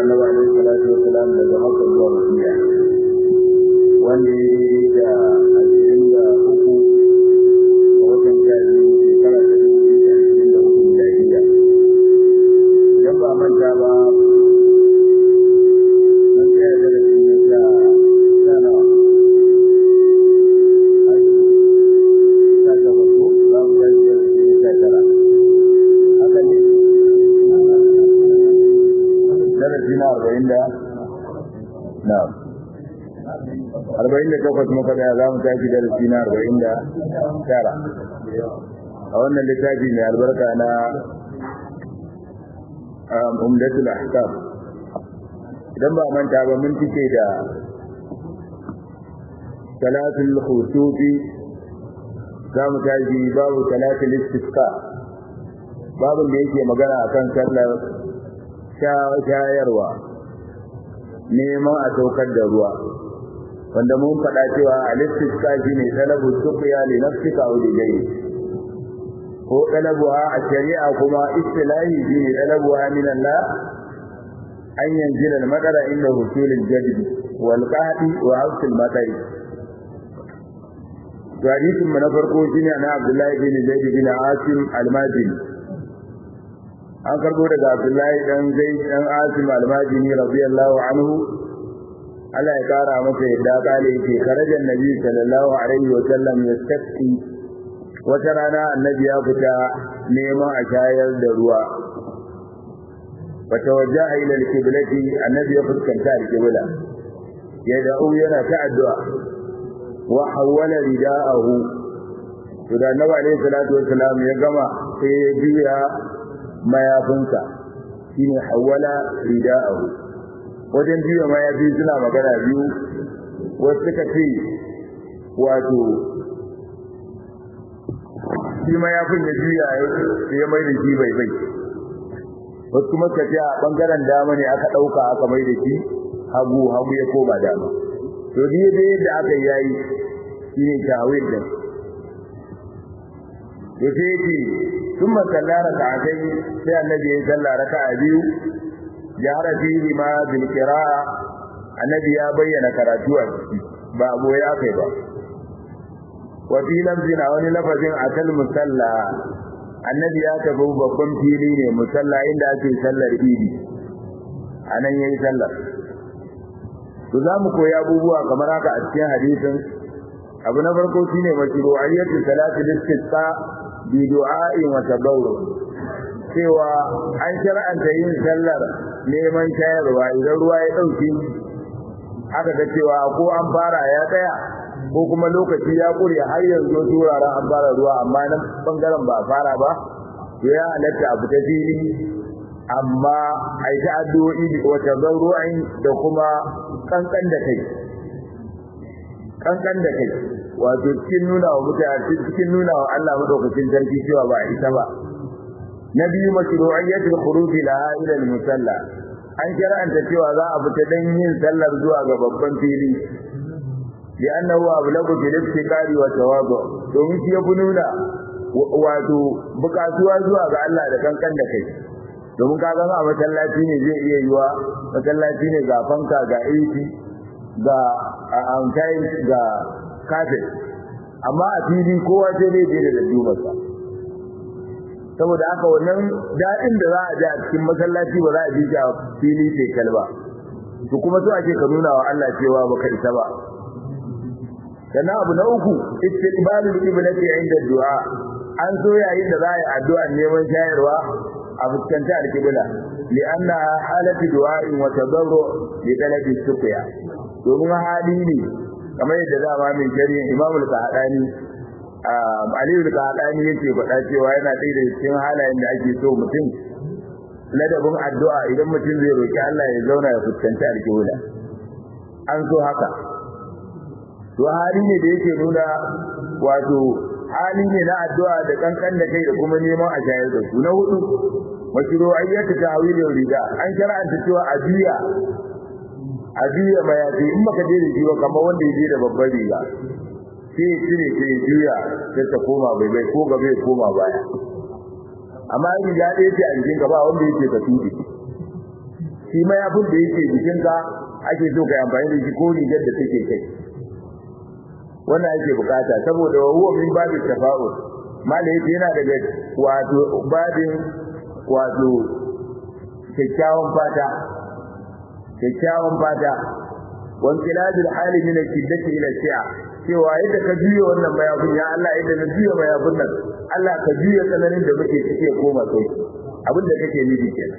annabi alaihi salatu wasalam daga makka zuwa madina wanda ya yi da ashirin da uku a watan sha biyu shekara ta dubu biyu da ashirin da uku miladiya idan ba manta ba mun tsaya da rashi na sha sha nawa sha takwas ko za mu tashi da rashi na sha tara haka ne darasi na arba'in da na arba'in da takwas muka daya za mu tashi darasi na arba'in da tara a wannan littafi mai albarka na umdatul ahkam idan ba manta ba mun cike da salatul khusufi za mu tashi babu salatul istisqa babin da yake magana akan sallar shayarwa neman a saukar da ruwa wanda mun faɗa cewa al-istisqa shine talabu suqya li nafsika aw li ghayri ko talabuha a shari'a kuma istilahi shine talabuha min Allah an yanzila al-madara inda husul al-jadid wal qahdi wa hafs al-matar to hadisin mu na farko shine na Abdullahi bin Zaid bin Asim al-Madini an karbo daga Abdullahi dan Zaid dan Asim al-Madini radiyallahu anhu Allah ya kara masa yadda kale yake karajan Nabi sallallahu alaihi wa sallam yastaqi wata rana annabi ya fita neman a shayar da ruwa fatawajjaha ila al-qiblati annabi ya fuskanta al-qibla ya da'u yana ta addu'a wa hawwala rida'ahu to da annabi alaihi salatu wassalam ya gama sai ya juya mayafinsa shine hawwala rida'ahu wajen juya mayafi suna magana biyu wasu suka ce wato shi mayafin ya juya ya mai da shi bai bai wasu kuma suka ce a bangaren dama ne aka ɗauka aka mai da shi hagu hagu ya koma dama to biye da yadda aka yayi shine tawil din to sai yake ثم صلى ركعتين sai annabi ya salla raka'a biyu jahara fihi ma bil qira'a annabi ya bayyana karatu a ciki ba abu ya kai ba wa fi lamzin a wani lafazin akal musalla annabi ya tafi babban fili ne musalla inda ake sallar idi anan yayi sallar to za mu koyi abubuwa kamar haka a cikin hadisin abu na farko shine mashru'iyyatu salatul istisqa bi du'a'in wa tabawwu cewa an shar'anta yin sallar neman shayarwa idan ruwa ya dauke aka ga cewa ko an fara ya tsaya ko kuma lokaci ya kure har yanzu turaren an fara ruwa amma nan bangaren ba fara ba to ya halatta abu ta fili amma a yi addu'o'i wa tabarru'in da kuma kankan da kai kankan da kai wato cikin nuna wa mutane cikin nuna wa Allah madaukakin sarki cewa ba isa ba na biyu mashru'iyyatul khuruj laha ila al-musalla an shar'anta cewa za a fita dan yin sallar zuwa ga babban fili li'annahu ablagu bil iftikari wa tawadu domin shi ya fi nuna wato bukatuwa zuwa ga Allah da kankan da kai domin ka ga a masallaci ne zai iya yiwa masallaci ne ga fanka ga AC ga amtai ga kafet amma a fili kowa sai dai je da dubarsa saboda haka wannan daɗin da za a ji a cikin masallaci ba za a ji a fili sai kalba to kuma so ake ka nuna wa Allah cewa baka isa ba sannan abu na uku istiqbalul qiblati inda du'a an so yayin da za a yi addu'a neman shayarwa a fuskanta alqibla li'anna halatu du'a'in wa tadarru li talabi suqya domin hali ne kamar yadda dama mai shari'a Imam al-Qahani Ali al-Qahani yake faɗa cewa yana ɗaya daga cikin halayen da ake so mutum ladabin addu'a idan mutum zai roki Allah ya zauna ya fuskanci alƙibla an so haka to hali ne da yake nuna wato hali ne na addu'a da kankan da kai da kuma neman a shayar da su na hudu mashru'iyyatu ta'wilin rida an shar'anta cewa a biya a biya mayafi in baka je da shi ba kamar wanda ya je da babbar riga sai ya cire sai ya juya sai ta koma bai bai ko gaba ya koma baya amma in ya ɗaya ce a jikin gaba wanda yake ka tuɗe shi mayafin da yake jikinka ake so ka yi amfani da shi ko rigar da take kai wannan ake bukata saboda wa huwa min babi tafa'ul mala yake yana daga wato babin wato kyakkyawan fata kyakkyawan fata wan kiladul hali min al-shiddati ila shi'a cewa yadda ka juya wannan mayafin ya Allah yadda na juya mayafin nan Allah ka juya tsananin da muke cike koma kai abin da kake nufi kenan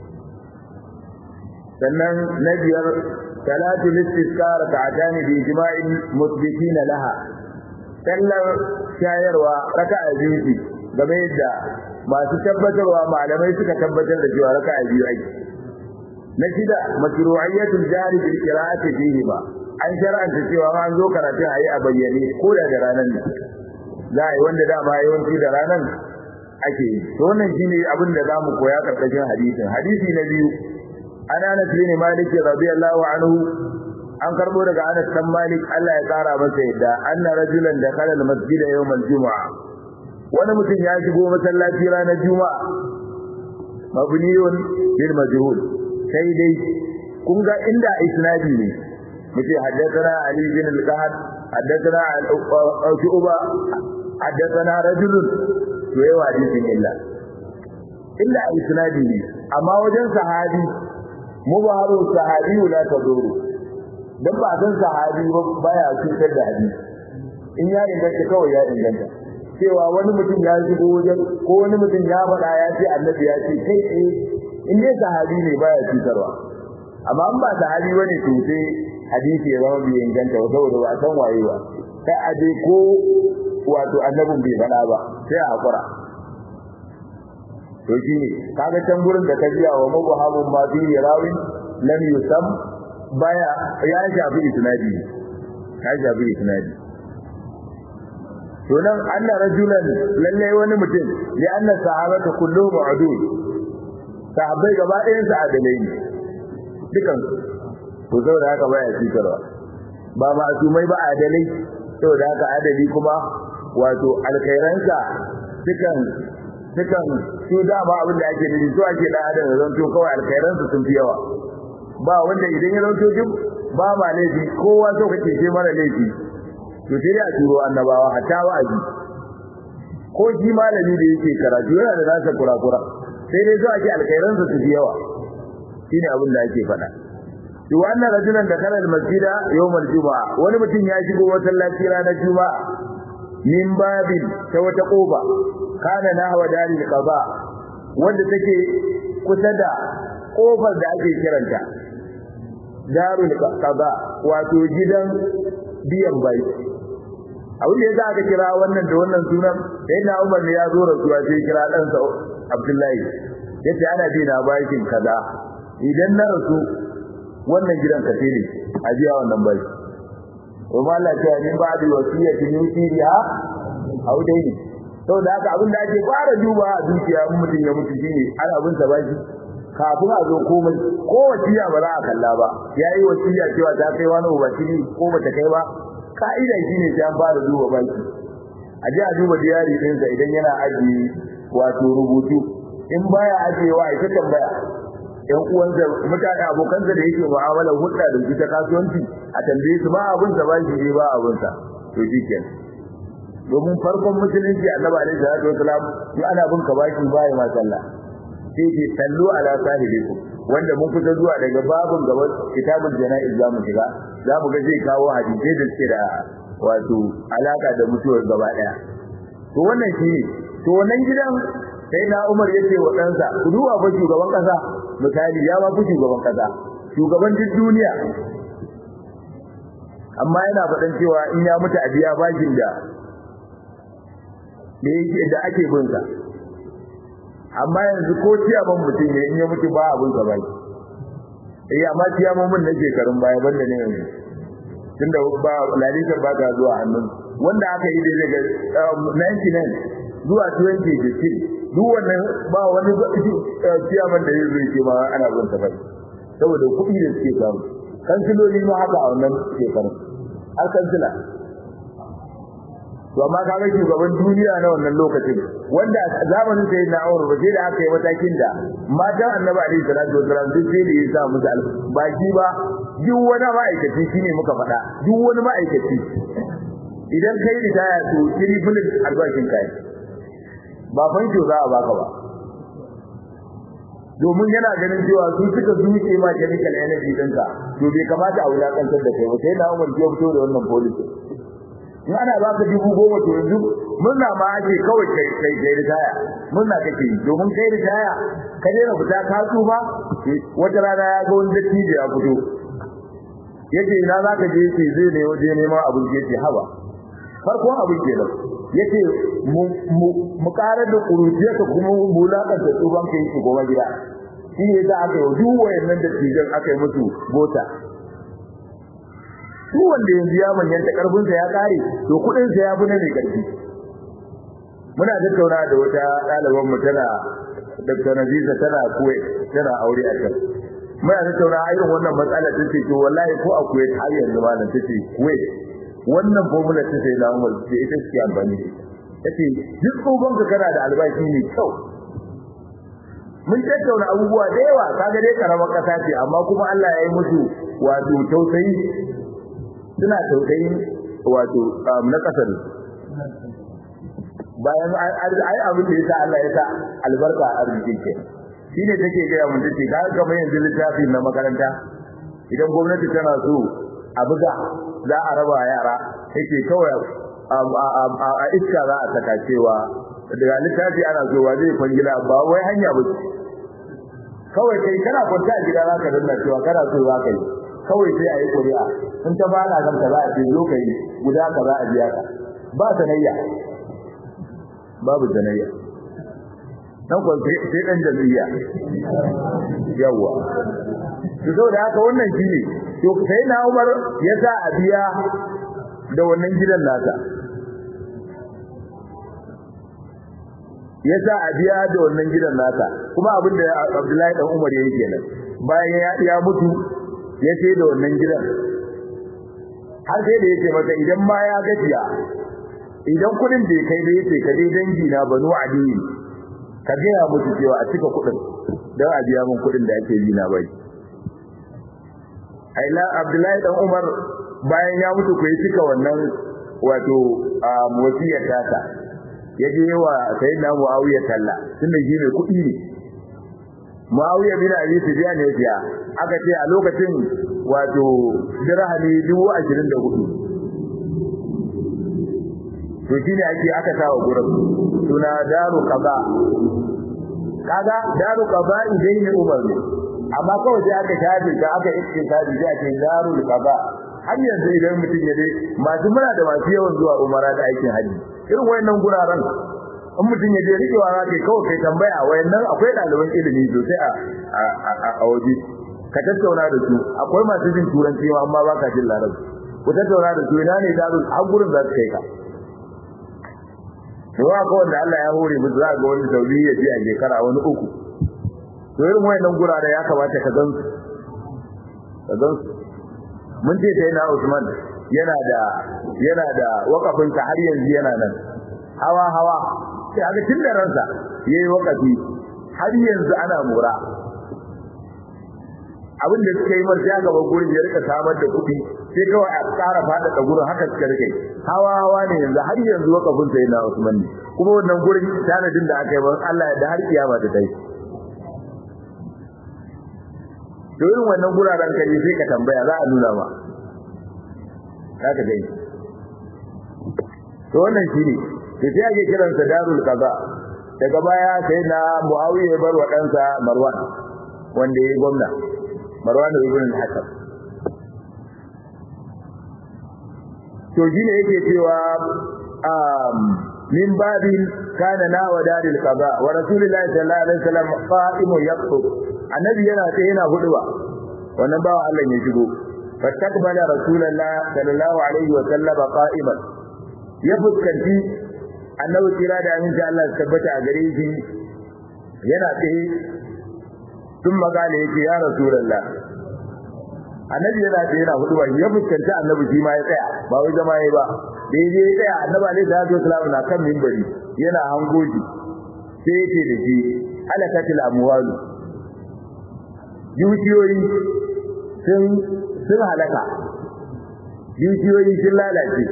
sannan na biyar salatu listisqar ta'atani bi ijma'in musbitin laha sallar shayarwa raka'a biyu game da masu tabbatarwa malamai suka tabbatar da cewa raka'a biyu ake na shida mashru'iyyatul jari bil qira'ati fihi ba an shar'anta cewa an zo karatun ayi a bayyane ko da da ranar ne za a yi wanda dama yawanci da ranar ake yi to wannan shine abin da zamu koya karkashin hadisin hadisi na biyu ana Anas bin Malik radiyallahu anhu an karbo daga Anas dan Malik Allah ya kara masa yadda anna rajulan dakhala al-masjid yawm al-jum'a wani mutum ya shigo masallaci ranar juma'a mabniyun bil majhul sai dai kun ga inda isnadi ne muke haddathana Ali bin al-Qahad haddathana al-Uba haddathana rajulun to yawa hadisin illa illa isnadi ne amma wajen sahabi mubaharu sahabi la taduru dan ba san sahabi ba baya cutar da hadisi in ya inganta kawai ya inganta cewa wani mutum ya shigo wajen ko wani mutum ya faɗa ya ce annabi ya ce kai eh in dai sahabi ne baya cutarwa amma in ba sahabi bane to sai hadisi ya zama bai inganta ba saboda ba san waye ba sai a je ko wato annabin bai faɗa ba sai a hakura to shine kaga can gurin da ka biya wa mubahamun ma bi rawin lam yusam baya ya shafi isnadi ya shafi isnadi to nan anna rajulan lalle wani mutum li anna sahabata kulluhum udul sahabbai gaba ɗayan su adalai ne dukan to saboda haka baya cikarwa ba masumai ba adalai saboda haka adali kuma wato alkhairansa dukan dukan su dama abin da ake nufi so ake dan adam zan to kawai alkhairansa sun fi yawa ba wanda idan ya zanto duk ba ma laifi kowa so kake ce mara laifi to sai a turo annabawa hatta wa'azi ko shi malami da yake karatu yana da nasa kurakura sai dai so ake alkhairansa su fi yawa shine abin da ake faɗa to wannan rajulan da kana masjida yawmal juma'a wani mutum ya shigo masallaci ranar juma'a min babin ta wata koba kana nahwa dalil qada wanda take kusa da kofar da ake kiranta darul qada wato gidan biyan bai abin da yasa aka kira wannan da wannan sunan sai na Umar ne ya zo rasuwa sai kira dan sa Abdullahi yace ana bi na bakin kaza idan na rasu wannan gidan ka ne a biya wannan bai kuma Allah ya ce ba da wasiyati min siriha au dai ne saboda haka abin da ake fara duba a dukiya in mutum ya mutu shine ana abin sa baki kafin a zo komai ko wasiya ba za a kalla ba yayi wasiya cewa ta kai wani ubacini ko bata kai ba ka'ida shine sai an fara duba baki a ji a duba diyari ɗinsa idan yana aji wato rubutu in baya ajiyewa ita tambaya yan uwansa mutane abokansa da yake mu'amalar hulɗa da su ta kasuwanci a tambaye su ba abin sa ba shi ba abin sa to shikenan domin farkon musulunci annabi alaihi salatu wasalam in ana bin ka baki baya ma sallah sai ce sallu ala sahibikum wanda mun kusa zuwa daga babun gaban kitabul janaiz zamu shiga zamu ga zai kawo hadisi da suke da wato alaka da mutuwar gaba daya to wannan shi to wannan gidan sai na Umar yace wa ɗansa ku duba fa shugaban kasa misali ya ba ku shugaban kasa shugaban duk duniya amma yana faɗan cewa in ya mutu a biya bashin da da yake da ake bin sa amma yanzu ko ciyaman mutum ne in ya mutu ba abin sa bai eh amma ciyaman mun na shekarun baya banda ne yanzu tunda ba lalisar ba ta zuwa hannun wanda aka yi da daga 99 zuwa 2015 duk wannan ba wani ciyaman da ya zo yake ma ana bin sa bai saboda kuɗi da suke samu kansiloli ma haka a wannan shekarun har kansila to amma kaga shugaban duniya na wannan lokacin wanda a zamanin sai na Umar ba sai da aka yi matakin da matan Annabi alaihi salatu wasallam duk sai da ya sa musu baki ba duk wani ma'aikaci shine muka faɗa duk wani ma'aikaci idan kai ritaya to kiri filin albashin kai ba fanko za a baka ba domin yana ganin cewa su suka zuke ma chemical energy ɗinka to bai kamata a wulakantar da kai ba sai na Umar ya fito da wannan policy in ana baka dubu goma to yanzu murna ma ake kawai kai kai kai ritaya murna kake yi domin kai ritaya ka daina fita ka tsufa wata rana ya ga wani dattijo ya fito yace ina zaka je yace zai ne waje neman abin yace haba farkon abin kenan yace mu karar da kuruciyarka kuma mulakan da tsuban kai shi goma gida shi ne da aka yi duk wayannan dattijan aka yi musu bota duk wanda yanzu ya manyanta karfin sa ya kare to kudin sa ya fi na mai karfi muna tattauna da wata ɗaliban mu tana Dr. Naziza tana Kuwait tana aure a can muna tattauna irin wannan matsala ta ce to wallahi ko a Kuwait har yanzu malam ta ce Kuwait wannan formula ta sai na Umar ce ita ce amfani tace duk tsogon ka kana da albashi ne kyau mun tattauna abubuwa da yawa kaga dai karamar kasa ce amma kuma Allah ya yi musu wato tausayi suna tausayi wato na kasar bayan ai abin da yasa Allah ya sa albarka a arzikin ke shine take ga mun tace ka kamar yanzu littafin na makaranta idan gwamnati tana so a buga za a raba yara yake kawai a iska za a saka cewa daga littafi ana so wa zai kwangila ba wai hanya ba kawai kai kana kwanta a gida za ka danna cewa kana so za ka yi kawai sai a yi ƙuri'a in ta bana kan ka za a ce zo ka yi guda ka za a biya ka ba sanayya babu sanayya dan kwan sai dan jami'a yawa to saboda haka wannan shine to sai na Umar ya sa a biya da wannan gidan nasa ya sa a biya da wannan gidan nasa kuma abin da Abdullahi dan Umar yayi kenan bayan ya ya mutu ya ce da wannan gidan har sai da yake maka idan ma ya gajiya idan kudin da kai da yake ka dai dangi na banu adiyi ka ga ya mutu cewa a cika kudin dan a biya min kudin da ake yi na bai aila Abdullahi dan Umar bayan ya mutu ko ya cika wannan wato wasiyar tata ya je wa sayyidina Muawiya talla tunda shi ne kuɗi ne Muawiya bin Abi Sufyan ne ya aka ce a lokacin wato dirhami 24 to shine ake aka sawa gurin suna daru qaba kaga daru qaba idan ne Umar ne amma kawai sai aka shafe ta aka iktisadi sai ake darul qaba har yanzu idan mutum ya dai masu muna da masu yawan zuwa umara da aikin haji irin wayannan guraren in mutum ya je rikewa za ka kawai kai tambaya wayannan akwai ɗaliban ilimi sosai a a waje ka tattauna da su akwai masu jin turanci ma amma ba ka jin larabci ku tattauna da su ina ne darul har gurin za su kai ka to ga wanda Allah ya hore mu za ga wani saudi ya ji a shekara wani uku to irin wayannan gurare ya kamata ka gan su ka gan su mun ce sai na Usman yana da yana da wakafin ka har yanzu yana nan hawa hawa sai aga tun da ransa yayi wakafi har yanzu ana mura abin da suka yi marja gaba gurin ya rika samar da kuɗi sai kawai a ƙara faɗaɗa gurin haka suka rike hawa hawa ne yanzu har yanzu wakafin sai na Usman ne kuma wannan gurin tanadin da aka yi ban Allah ya da har kiyama ta kai to irin wannan guraren ka ne sai ka tambaya za a nuna ma za ka gani to wannan shine to sai ake kiransa darul qaza daga baya sai na Muawiya ya bar wa ɗansa Marwan wanda yayi gwamna Marwan ibn al-Hakam to shine yake cewa um min babin kana na wa daril qaza wa rasulullahi sallallahu alaihi wasallam qa'imun yaqtub annabi yana sai yana huduba wannan bawa Allah ya shigo fastakbala rasulullah sallallahu alaihi wa sallam qa'iman ya fuskanci annabi kira da amin sha Allah tabbata a gare shi yana tsaye tun magana yake ya rasulullah annabi yana tsaye yana huduba ya fuskanci annabi shi ma ya tsaya ba wai zama yayi ba daidai ya tsaya annabi alaihi salatu wasalam na kan minbari yana hangoji sai yake da shi halakatil amwalu dukiyoyi sun sun halaka dukiyoyi sun lalace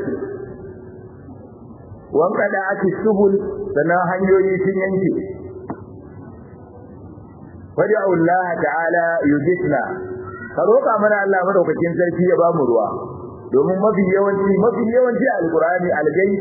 wanka da ake subul sannan hanyoyi sun yanke wadi Allah ta'ala yujisna ka roƙa mana Allah madaukakin sarki ya bamu ruwa domin mafi yawanci mafi yawanci alqur'ani algai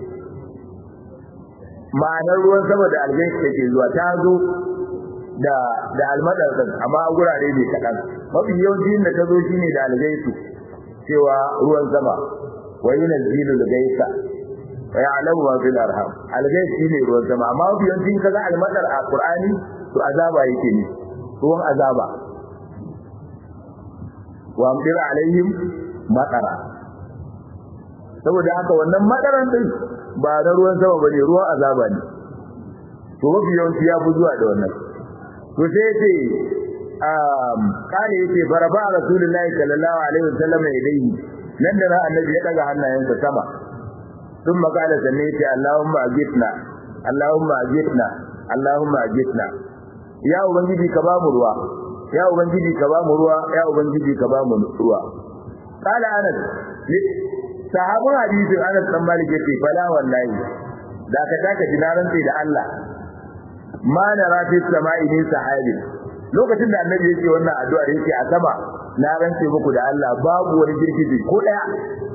ma'anar ruwan sama da algai take zuwa ta zo da da almadar amma a gurare ne kadan mafi yawanci da ta zo shine da algai su cewa ruwan sama wa yunzilu al-gaisa wa ya'lamu ma fil arham algai shine ruwan sama amma mafi yawanci kaga almadar a qur'ani to azaba yake ne ruwan azaba wa amdir alaihim matara saboda haka wannan madaran din ba na ruwan sama bane ruwan azaba ne to mafi yawanci ya fi zuwa da wannan to sai yace um kare yace baraba rasulullahi sallallahu alaihi wasallam ilayhi nan da annabi ya daga hannayensa sama ثم قال سميت اللهم اجتنا اللهم اجتنا اللهم اجتنا ya ubangiji ka ba mu ruwa ya ubangiji ka ba mu ruwa ya ubangiji ka ba mu ruwa qala anas sahabun hadisin anas dan malik yace fala wallahi da ka taka dinaran sai da Allah ma na rafi sama'i min sahabi lokacin da annabi yake wannan addu'a yake a sama na rance muku da Allah babu wani girgije ko daya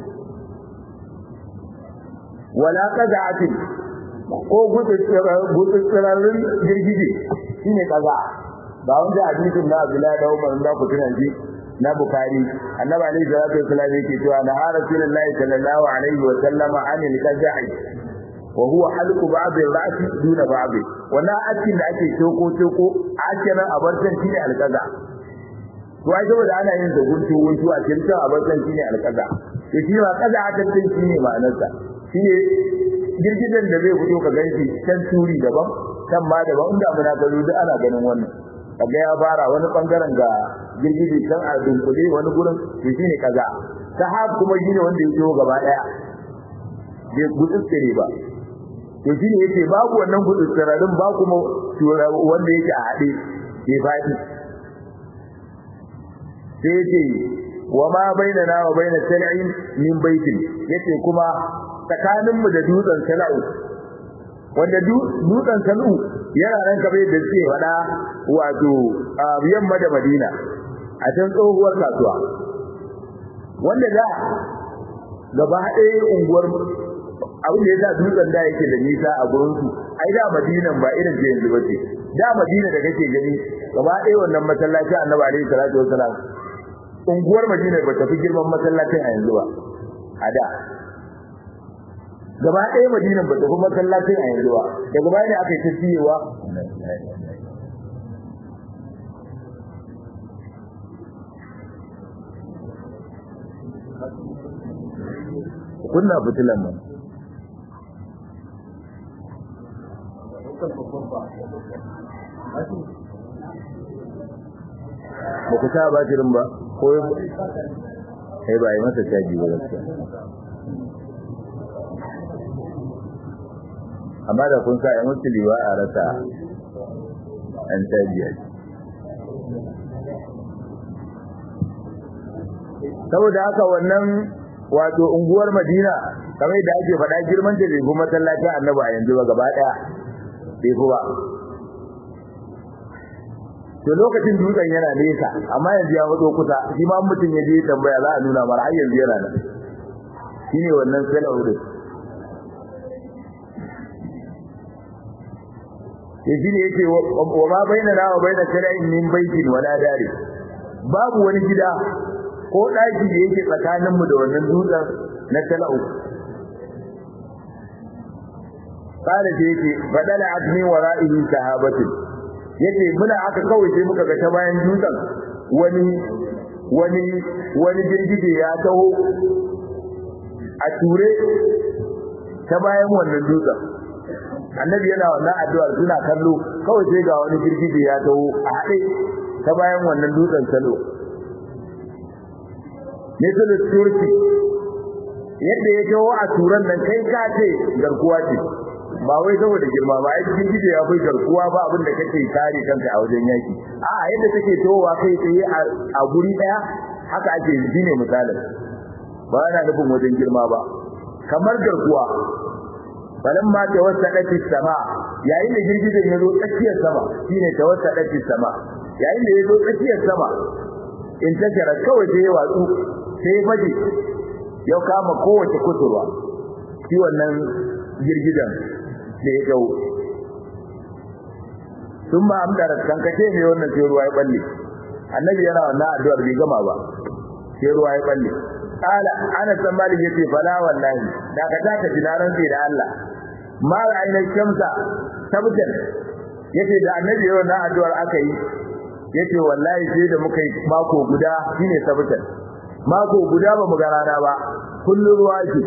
wala qada'atin ko gutsutsurarin girgije shine kaza ba wanda hadisin na Abdullahi da Umar da ku tunan ji na Bukhari annabi alaihi salatu wasallam yake cewa na rasulullahi sallallahu alaihi wa sallama anil qada'i wa huwa halqu ba'd ar-ra'si duna ba'd wannan akin da ake toko toko akin abartan shine alqada to ai saboda ana yin da guntu guntu a cikin abartan shine alqada to shi ma kaza aka ce shine ma'anarsa shine girgidan da zai fito ka ganshi can turi daban kan ma daban inda muna gano duk ana ganin wannan kaga ya fara wani bangaren ga girgije can a dunkule wani gurin to shine kaza sahab kuma shine wanda ya zo gaba daya bai gutsutsire ba to shine yace babu wannan gutsutsirarin ba kuma wanda yake a hade bai fadi sai yace wa ma bainana wa baina sal'in min baitin yace kuma tsakaninmu da dutsen sal'u wanda dutsen sal'u yana nan kabe da suke wada wato yamma da Madina a can tsohuwar kasuwa wanda da gaba ɗaya unguwar abin da yasa dutsen da yake da nisa a gurin su ai da Madinan ba irin ce yanzu bace da Madina da kake gani gaba ɗaya wannan masallaci Annabi alaihi salatu wasalam unguwar Madina ba ta fi girman masallacin a yanzu ba a da gaba ɗaya madinan ba ta fi masallacin a yanzu ba daga baya ne aka yi tafiyewa kunna fitilan nan ba ku sa batirin ba ko sai ba yi masa caji ba gaskiya amma da kun sa yan wasu liwa a rasa an tabiya saboda haka wannan wato unguwar Madina kamar da ake faɗa girman ta bai kuma masallacin Annabi a yanzu ba gaba daya bai fi ba to lokacin dutsen yana nesa amma yanzu ya wato kusa shi ma mutum ya je tambaya za a nuna mara har yanzu yana nan shine wannan sala'u din yaji ne yake wa ma bainana wa baina shar'in min baitin wala dari babu wani gida ko daki da yake tsakanin mu da wannan dutsen na tala'u kare da yake badala admi wara'ihi sahabati yace muna aka kawai sai muka ga ta bayan dutsen wani wani wani girgije ya taho a ture ta bayan wannan dutsen annabi yana wannan addu'ar suna kallo kawai sai ga wani girgije ya taho a haɗe ta bayan wannan dutsen salo misal turki yadda ya jawo a turan nan kai ka ce garkuwa ce ba wai saboda girma ba ai cikin gido ya kai garkuwa ba abin da kake kare kanka a wajen yaki a yadda take towa kai tsaye a guri daya haka ake yi ne misalin ba yana nufin wajen girma ba kamar garkuwa falan ma tawassadat sama yayin da girgizan ya zo tsakiyar sama shine tawassadat sama yayin da ya zo tsakiyar sama in tajara kawai sai ya watsu sai ya baje ya kama kowace kusurwa shi wannan girgizan da ya dau sun ma amdara kankace ne wannan sai ruwa ya balle annabi yana wannan addu'ar bai gama ba sai ruwa ya balle qala ana san malik yace fala wallahi da ka taka dinaran sai da Allah ma ra'ayna shamsa tabtan yace da annabi yana wannan addu'ar aka yi yace wallahi sai da muka yi mako guda shine tabtan mako guda ba mu ga rana ba kullu ruwa ce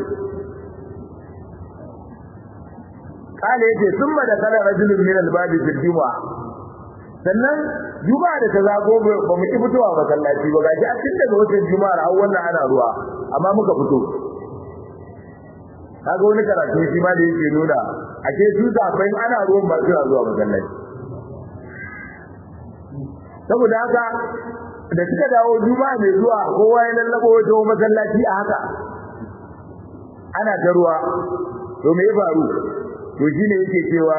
kale yace summa da kala rajulun min al-babi fil jumu'a sannan juma'a da ta zago ba mu ki fitowa masallaci ba gaji a cikin daga watan juma'ar har wannan ana ruwa amma muka fito kaga wani karatu shi ma da yake nuna ake su zafin ana ruwan ba suna zuwa masallaci saboda haka da suka dawo juma'a mai zuwa kowa ya lallabo wajen masallaci a haka ana ta ruwa to me ya faru to shine yake cewa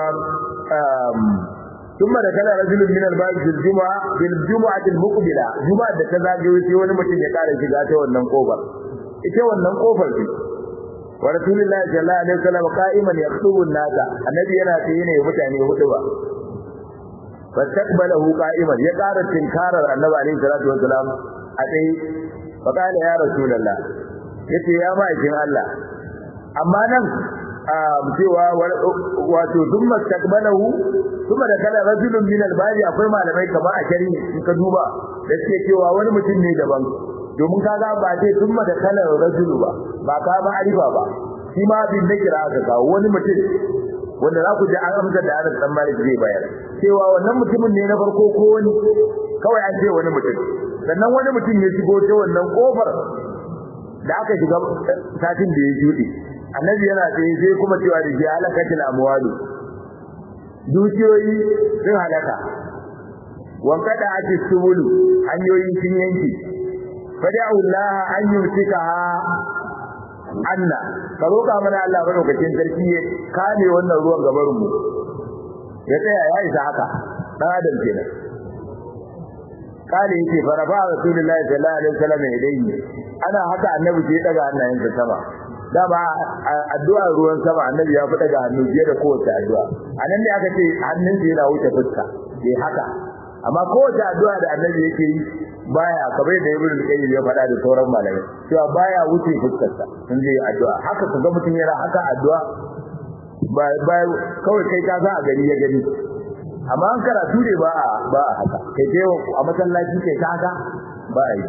ثم دخل رجل من الباب في الجمعة في الجمعة المقبلة جمعة da ta zagayo sai wani mutum ya kara shiga ta wannan kofar ita wannan kofar ce wa rasulullahi sallallahu alaihi wasallam qa'iman yaktubu an-nasa annabi yana tsaye ne mutane hudu ba fastaqbalahu qa'iman ya kara tinkarar annabi alaihi salatu wasallam a tsaye fa qala ya rasulullah yace ya ma'aikin Allah amma nan cewa wato duk mastaqbalahu kuma da kala rajulun min albari akwai malamai kamar a shari'i in ka duba da suke cewa wani mutum ne daban domin kaga ba ce duk da kala rajulu ba ba ka ba arifa ba shi ma bin da kira aka kawo wani mutum wanda za ku ji an amsa da Anas dan Malik zai bayar cewa wannan mutumin ne na farko ko wani kawai an ce wani mutum sannan wani mutum ya shigo ta wannan kofar da aka shiga satin da ya jude annabi yana tsaye sai kuma cewa da ji halakatul amwalu dukiyoyi sun halaka wankada ake subulu hanyoyin sun yanki fada'u Allah an yumsikaha anna ka roka mana Allah madaukakin sarki ya kame wannan ruwan gabarin mu ya tsaya ya isa haka dan adam kenan kale yake farafa rasulullahi sallallahu alaihi wasallam ilayhi ana haka annabi sai daga hannayensa sama dama addu'a ruwan sama annabi ya fada ga hannu biye da kowace addu'a anan ne aka ce hannun sa yana wuce fuska sai haka amma kowace addu'a da annabi yake yi baya kamar da ibnu qayyim ya fada da sauran malamai cewa baya wuce fuskar sa in zai addu'a haka kaga mutum yana haka addu'a ba ba kawai kai ka za a gari ya gani amma an karatu ne ba a ba a haka kai je a masallaci kai ka haka ba a yi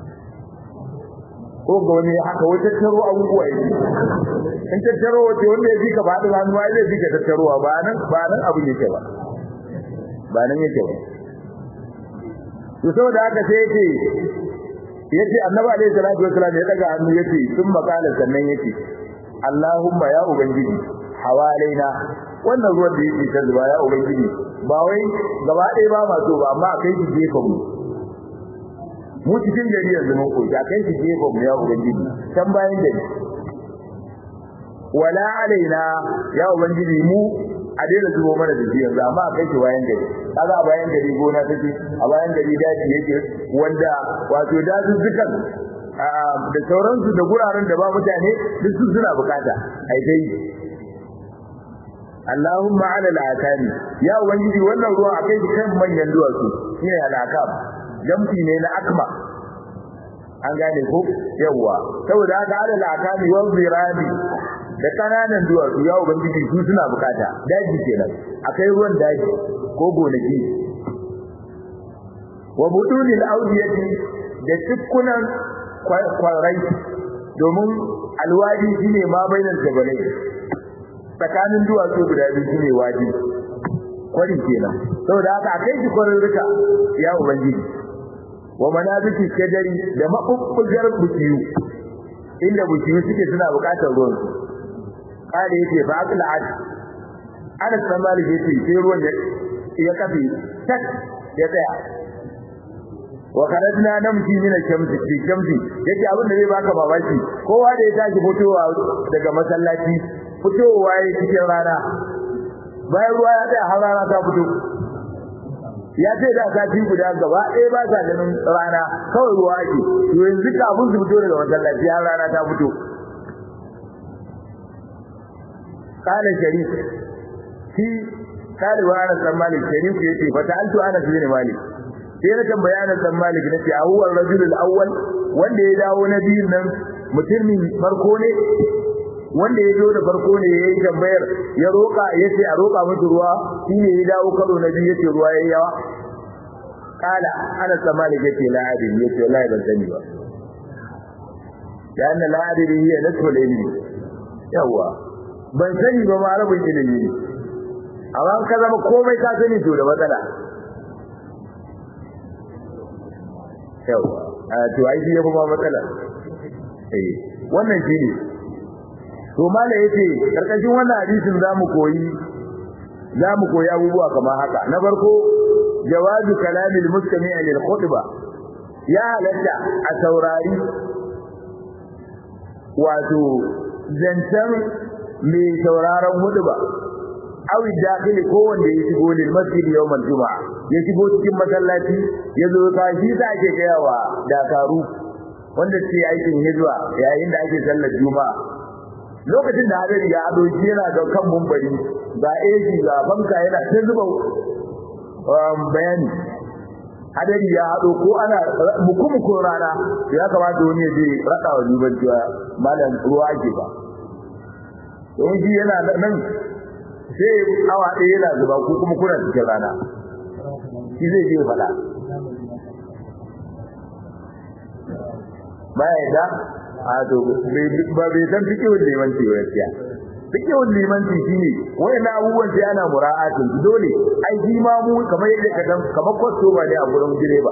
ko ga wani haka wata taro abubuwa yake in tattaro wace wanda ya fika ba da hannu ai zai fika tattarowa ba nan ba nan abu yake ba ba nan yake ba to saboda haka sai yake yace annabi alaihi salatu wasallam ya daga hannu yace sun makala sannan yace Allahumma ya ubangiji hawalaina wannan ruwan da yake ta zuba ya ubangiji ba wai gaba ɗaya ba ma so ba amma kai shi gefen mu mu cikin gari yanzu mun koyi kai shi gefen mu ya ubangiji can bayan gari wala alaina ya ubangiji mu a daina zubo mana da yanzu amma kai shi bayan gari kaga a bayan gari gona take a bayan gari daji yake wanda wato dazuzzukan da sauransu da guraren da ba mutane duk su suna bukata ai dai Allahumma ala al-akami ya ubangiji wannan ruwa akai shi kan manyan duwatsu shine al-akam jamfi ne na akma an gane ko yawa saboda haka ala al-akami wal zirani da kananan duwatsu ya ubangiji su suna bukata daji kenan akai ruwan daji ko gonaki wa budunil awdiyati da tukkunan kwarai domin alwadi shine ma bainal jabalai tsakanin duwatsu guda biyu shine wadi kwari kenan saboda haka akai shi kwarin rika ya ubangiji wa manabiki shajari da mabubbugar bukiyu inda bukiyu suke suna bukatar ruwan su kare yace fa aqla ad ana san malik yace sai ruwan ya kafe tak ya tsaya wa kharajna namshi min ash-shamsi fi shamsi yace abin da zai baka babaki kowa da ya tashi fitowa daga masallaci fitowa ya cikin rana bayan ruwa ya tsaya har rana ta fito ya ce da sati guda gaba ɗaya ba sa ganin rana kawai ruwa ake to yanzu kafin su fito daga masallaci har rana ta fito قال شريف في قال وانا سن مالك شريف yace fa ta'altu ana bin malik sai na tambaya ana san malik nace a huwa rajul al-awwal wanda ya dawo na biyun nan mutumin farko ne wanda ya zo da farko ne yayi tambayar ya roka yace a roka musu ruwa shine ya dawo karo na biyu yace ruwa yayi yawa kala ana san malik yace la adin yace wallahi ban sani ba yana la adin hiya nasful ilmi yawa ban sani ba ma rabin ilimi ne amma ka zama komai ka sani to da matsala yawa a to ai shi yafi ma matsala eh wannan shi ne to mala yace karkashin wannan hadisin zamu koyi zamu koyi abubuwa kamar haka na farko jawazu kalamil mustami'i lil khutba ya halatta a saurari wato zancen mai sauraron huduba awi dakili ko wanda ya shigo lil masjid yawmal juma'a ya shigo cikin masallaci ya zo ka shi da ake gaya wa dakaru wanda ke aikin hijira yayin da ake sallar juma'a lokacin da hadari ya ado shi yana da kan mumbari ga AC ga banka yana ta zuba bayani hadari ya hado ko ana muku rana ya kamata wani ya je rada wa duban cewa malam ruwa ake ba don shi yana nan sai awa ɗaya yana zuba ko kuma kuna cikin rana shi zai je faɗa baya yadda a to ba bai san fikihun limanci ba gaskiya fikihun limanci shine wayan abubuwan sai ana mura'atin dole ai shi ma mu kamar yadda ka dan kamar kwasto ba ne a gurin direba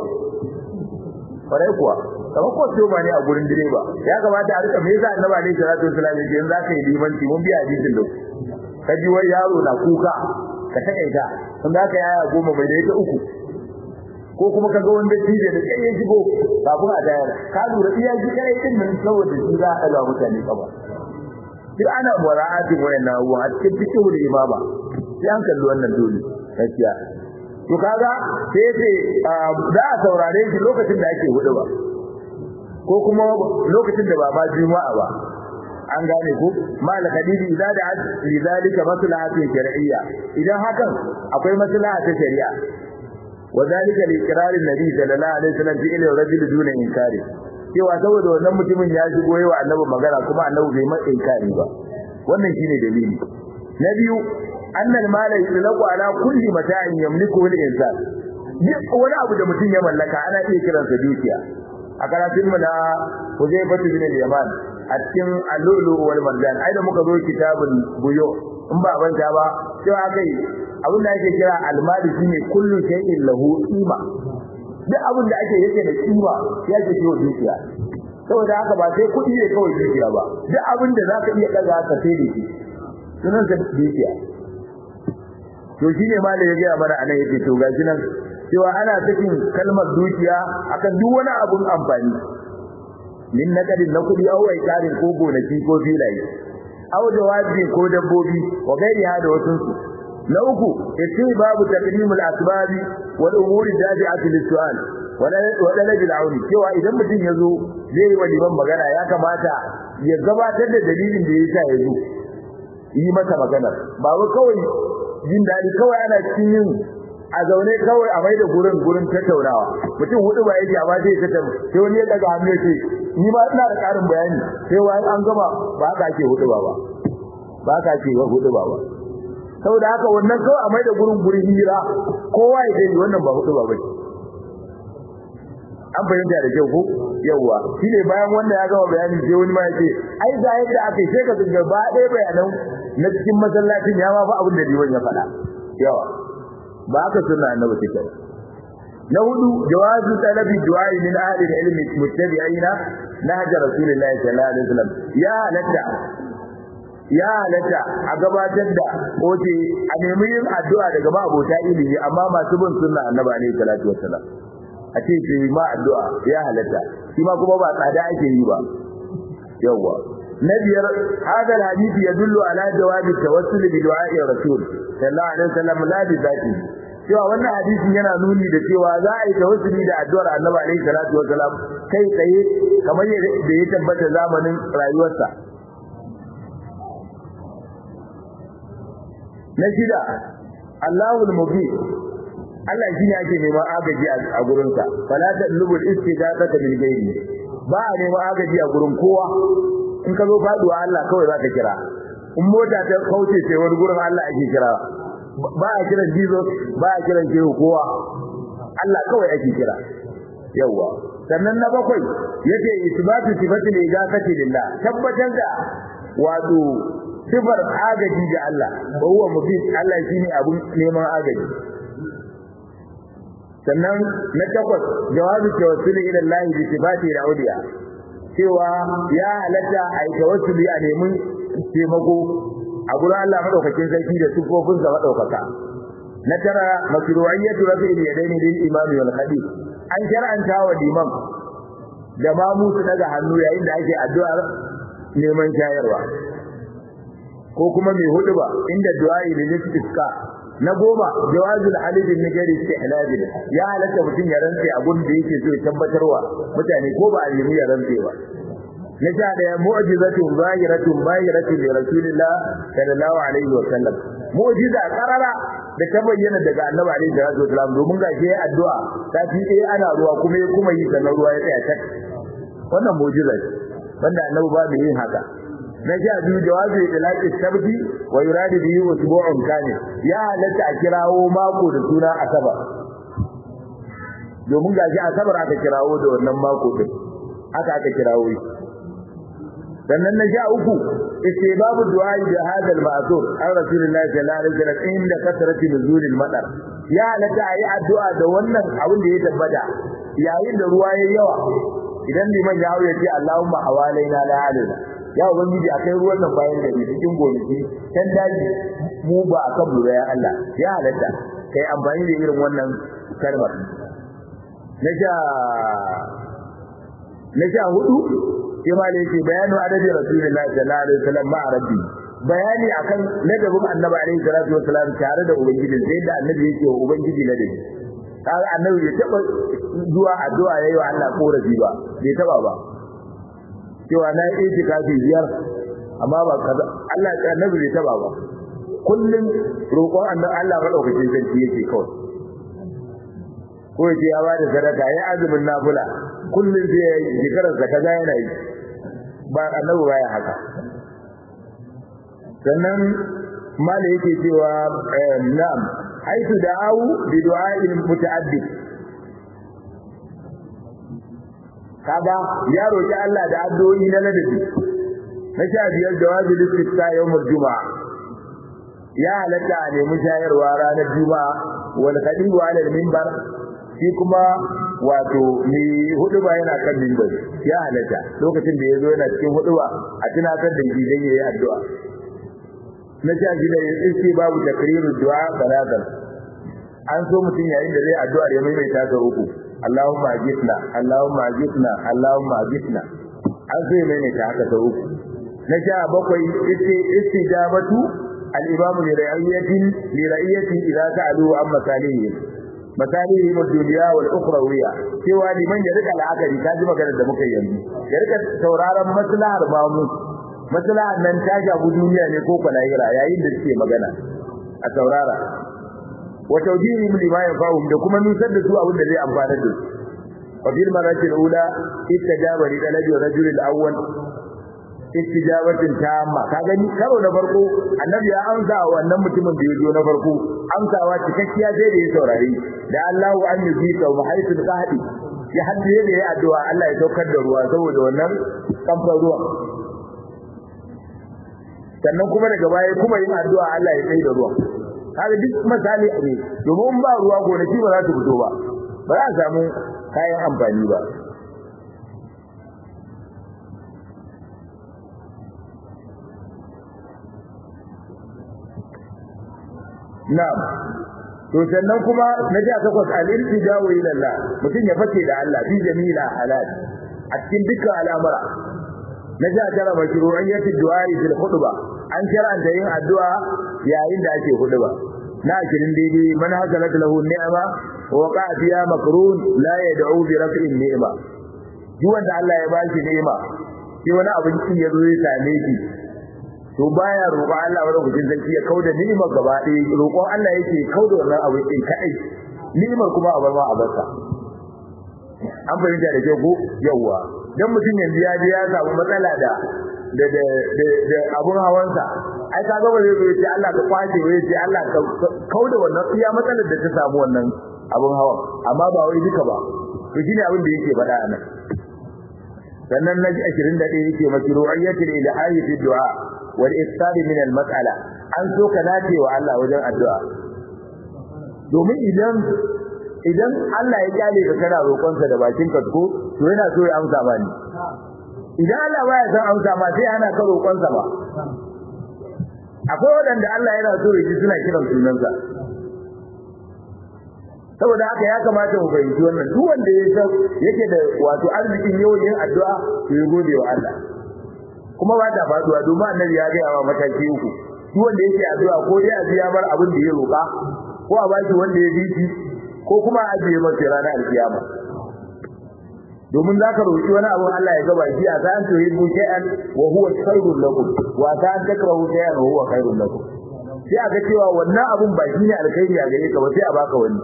kwarai kuwa kamar kwasto ba ne a gurin direba ya kamata a rika me yasa annabi alaihi salatu wasallam ya ce in zaka yi limanci mun biya hadisin da ka ji wai yaro na kuka ka takaita in zaka yi aya goma mai da ita uku ko kuma ka ga wanda tije da kai ya shigo kafin a tayar ka lura iya shi kai din nan saboda shi za a ga mutane kaba duk ana mura'atin wayannan abubuwa a cikin fikihu da imama sai an kalli wannan dole gaskiya to kaga sai ce za a saurare shi lokacin da ake hudu ba ko kuma lokacin da ba ma juma'a ba an gane ko mal hadidi idza da lidalika maslahatun shar'iyya idan hakan akwai maslaha ta shari'a وذلك لإقرار النبي صلى الله عليه وسلم في إلى الرجل دون إنكار cewa saboda wannan mutumin ya shigo yawa annabi magana kuma annabi bai mai inkari ba wannan shine dalili na biyu annal mala yutlaqu ala kulli mata'in yamliku al insan duk wani abu da mutum ya mallaka ana iya kiransa dukiya a karatun mu na Huzaifa bin al-Yaman a cikin al-Lulu wal Marjan ai da muka zo kitabul buyo in ba banta ba cewa kai abin da ake kira almali shine kullu shay'in lahu qima duk abin da ake yake da kima ya ce ciwo dukiya saboda haka ba sai kuɗi ne kawai dukiya ba duk abin da zaka iya daga ka sai da shi sunan sa dukiya to shine malai ya ga mana anan yake to gashi nan cewa ana sakin kalmar dukiya akan duk wani abun amfani min nakadin na kuɗi au karin ko gonaki ko filaye au jawabi ko dabbobi wa gairi hada wasun su na uku yace babu taqdimul asbabi wal umuri dabi'ati lis-su'al wala wala lajil auni cewa idan mutum yazo zai yi waliman magana ya kamata ya gabatar da dalilin da yasa yazo yi masa magana ba wai kawai jin dadi kawai ana cikin yin a zaune kawai a mai da gurin gurin tattaunawa mutum hudu ba yake amma sai tattauna sai wani ya daga hannu ce ni ma ina da karin bayani sai wani an gama ba haka ake hudu ba ba ba haka ake hudu ba ba saboda haka wannan kawai a mai da gurin gurin hira kowa ya gani wannan ba hudu ba bace an fahimta da kyau ko yawa shine bayan wannan ya gama bayani sai wani ma yace ai ga yadda aka sai ka ga ba ɗaya bayanan na cikin masallacin ya ma fa abin da diwan ya faɗa yawa ba haka sunna annabi take na hudu jawazu talabi du'a min ahli al-ilm muttabi'ina nahja rasulullahi sallallahu alaihi wasallam ya halatta ya halatta a gabatar da oce a nemi yin addu'a daga ba abota ilimi amma masu bin sunna annabi alaihi salatu wassalam a ce ce ma addu'a ya halatta shi ma kuma ba tsada ake yi ba yawwa na biyar hada hadisi yadullu ala jawabi tawassul bi du'a'i rasul sallallahu alaihi wasallam la bi zati cewa wannan hadisin yana nuni da cewa za a yi tawassuli da addu'ar annabi alaihi salatu wasallam kai tsaye kamar da ya tabbata zamanin rayuwarsa na shida Allahul mubin Allah shi ne ake neman agaji a gurinsa fala talubul istighathata bil ghairi ba a neman agaji a gurin kowa in ka zo faduwa Allah kawai za ka kira in mota ta kauce sai wani gurin Allah ake kira ba a kiran Jesus ba a kiran shehu kowa Allah kawai ake kira yawa sannan na bakwai yace isbatu sifatil ijazati lillah tabbatar da wato sifar agaji ga Allah wa huwa mubin Allah shine abun neman agaji sannan na takwas jawabi tawassuli ila Allah bi sifati al-awliya cewa ya halatta a yi tawassuli a nemi taimako a gurin Allah madaukakin sarki da sifofin sa madaukaka na tara masru'iyyatu rafi'il yadaini lil imami wal khatib an shar'anta wa liman da mamu su daga hannu yayin da ake addu'ar neman shayarwa ko kuma mai hudu ba inda du'a'i lil istisqa na goma jawazul halid bin nigari istihlal ya halatta mutum ya rantse a gurin da yake so ya tabbatarwa mutane ko ba a yi ya rantse ba na sha daya mu'jizatun zahiratun bahiratun li rasulillah sallallahu alaihi wa sallam mu'jiza qarara da ta bayyana daga annabi alaihi salatu wasallam domin ga shi addu'a ta fi eh ana ruwa kuma ya kuma yi sanar ruwa ya tsaya tak wannan mu'jiza ce wanda annabi ba da yin haka na sha biyu jawabi ilaqi sabti wa yuradu bihi usbu'un kamil ya halatta a kirawo mako da suna asabar domin gashi asabar aka kirawo da wannan mako din haka aka kirawo shi sannan na sha uku istibabu du'a bi hadha al-ma'thur an rasulillahi sallallahu alaihi wasallam inda kasrati nuzul al-madar ya halatta ayi addu'a da wannan abin da ya tabbata yayin da ruwa yayi yawa idan liman ya hawo ya ce Allahumma hawalaina la alaina ya ubangiji akai ruwan nan bayan da ni cikin gonaki kan daji mu ba akan mu ya Allah ya halatta kai amfani da irin wannan kalmar na sha na sha hudu sai ma yake bayanu adabi rasulullahi sallallahu alaihi wasallam ma rabbi bayani akan ladabin annabi alaihi salatu wasallam tare da ubangiji sai da annabi yake wa ubangiji ladabi kaga annabi bai taba zuwa addu'a yayi wa Allah korafi ba bai taba ba cewa na yi itikafi biyar amma ba kaza Allah ya annabi bai taba ba kullun roƙon annabi Allah madaukakin sarki yake kawai ko yace ya bada sadaka ya azumin nafila kullun sai ya yi shekarar sa kaza yana yi ba annabi baya haka sannan mala yake cewa na'am haitu da'u bi du'a'il muta'addid kaga ya roki Allah da addu'o'i na ladabi na sha biyar jawabi listifta yawmul juma'a ya halatta a nemi shayarwa ranar juma'a wal khadibu ala minbar shi kuma wato ni hudu ba yana kan minbar ya halatta lokacin da yazo yana cikin hudu ba a tunatar da shi dan yayi addu'a na sha shida ya iske babu takrirud du'a salatan an so mutum yayin da zai addu'a ya maimaita ta uku Allahumma ajitna Allahumma ajitna Allahumma ajitna an so ya maimaita haka ta uku na sha bakwai isti istijabatu al-imam li ra'iyatin li ra'iyatin idza sa'alu an masalihi masalihi ad-dunya wal ukhrawiyya cewa liman ya rika la'akari ka ji maganar da muka yi yanzu ya rika sauraron maslahar bamu maslahar nan ta shafi duniya ne ko kwalahira yayin da suke magana a saurara wa tawjihihim lima yanfa'uhum da kuma nusar da su abin da zai amfana da su wa fil marati al-ula istajaba li talabi rajul al-awwal istijabatin tamma ka gani karo na farko annabi ya amsa wa wannan mutumin da ya zo na farko amsawa cikakkiya sai da ya saurari da Allahu an yuzika wa haythu qahdi ya hadde da ya addu'a Allah ya saukar da ruwa saboda wannan kamfan ruwa sannan kuma daga baya kuma yin addu'a Allah ya tsaye da ruwa kaga duk misali ne domin ba ruwa gonaki ba za su fito ba ba za a samu kayan amfani ba na'am to sannan kuma na ja takwas al-iltija'u ila Allah mutum ya fake da Allah fi jami'il halal a cikin dukkan al'amura na ja tara mashru'iyyati du'a fil khutba an shar'anta yin addu'a yayin da ake khutba na kirin daidai man hasalat lahu ni'ma wa qa'a fiha makrun la yad'u bi raf'in ni'ma duk wanda Allah ya bashi ni'ima sai wani abinci ya zo ya same shi to baya roƙon Allah wani gudun zanki ya kauda ni'imar gaba ɗaya roƙon Allah yake kauda wannan abin din kai ni'imar kuma a bar ma a barka an fahimta da ke ko yawwa dan mutum yanzu ya je ya samu matsala da da da da abun hawansa ai kaga ba zai zo ya ce Allah ka kwace ba ya ce Allah ka kauda wannan iya matsalar da ta samu wannan abun hawan amma ba wai duka ba to shine abin da yake faɗa a nan sannan na ji 21 yake mashru'iyyatul ilahi fi du'a wal iftar min al mas'ala an so ka dace wa Allah wajen addu'a domin idan idan Allah ya kyale ka kana roƙon sa da bakin ka ko to yana so ya amsa ba ni idan Allah baya san amsa ma sai ana ka roƙon sa ba akwai wadanda Allah yana so ya ji suna kiran sunansa saboda haka ya kamata mu fahimci wannan duk wanda ya san yake da wato arzikin yawan yin addu'a to ya gode wa Allah kuma ba ta faduwa domin annabi ya gaya wa mataki uku duk wanda yake addu'a ko dai a biya bar abin da ya roƙa ko a baki wanda ya bi shi ko kuma a ajiye masa ranar alkiyama domin za ka roƙi wani abu Allah ya gaba shi a ta an tuhi bu shay'an wa huwa khairul lakum wa ta an takrahu shay'an wa huwa khairul lakum sai aka cewa wannan abun ba shine alkhairi a gare ka ba sai a baka wani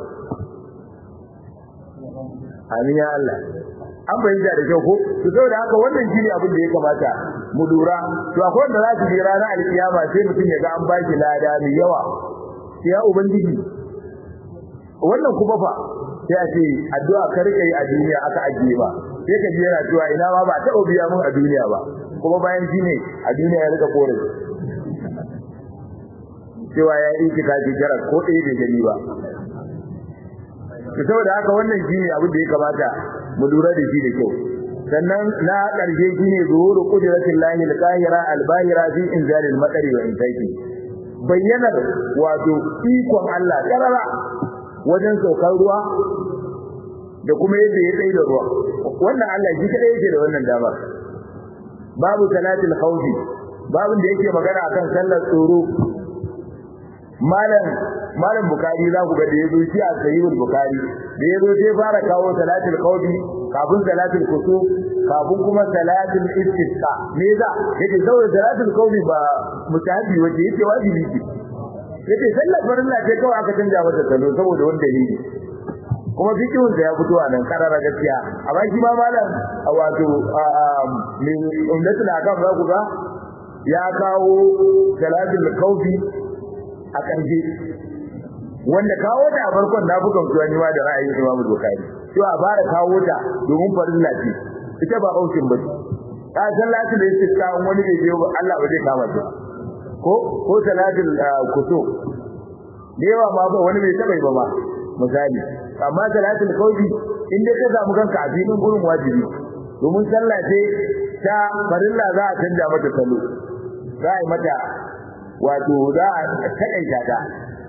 amin ya Allah an bayyana da kyau ko to saboda haka wannan shine abin da ya kamata mu lura to akwai wanda za su je ranar alkiyama sai mutum ya ga an baki lada mai yawa sai ya ubangiji wannan kuma fa sai a ce addu'a ka rike a duniya aka ajiye ba sai ka ji yana cewa ina ma ba ta biya mun a duniya ba kuma bayan shine a duniya ya rika kore cewa ya yi kika ji jarar ko ɗaya bai gani ba saboda haka wannan shine abin da ya kamata mu lura da shi da kyau sannan na ƙarshe shine zuhuru qudratil lahi al-qahira al-bahira fi inzalil matari wa insaiki bayyanar wato ikon Allah karara wajen saukar ruwa da kuma yadda ya tsaye da ruwa wannan Allah shi kadai yake da wannan damar babu salatul khawfi babin da yake magana akan sallar tsoro malam malam bukari za ku ga da yazo shi a sahihul bukari da yazo sai fara kawo salatul khawfi kafin salatul kusuf kafin kuma salatul istisqa me za yake saboda salatul khawfi ba mutahabi wace yake wajibi ce yace sallar farilla ce kawai aka canja mata salo saboda wani dalili kuma fikihun da ya fito a nan karara gaskiya amma shi ma malam wato min ummatul akam za ku ga ya kawo salatul khawfi a ƙarshe wanda kawo ta a farkon na bukan tuwa ni ma da ra'ayin Imam Bukhari to a fara kawo ta domin farilla ce ita ba aukin ba ta sallatu da yake kawo wani bai je Allah ba zai kama ta ko ko salatul kusuf da yawa ma ba wani bai taba ba ma misali amma salatul qawli in dai ka samu kanka a filin gurin wajibi domin sallah ce ta farilla za a canja mata salo za a yi mata wato za a taƙaita ta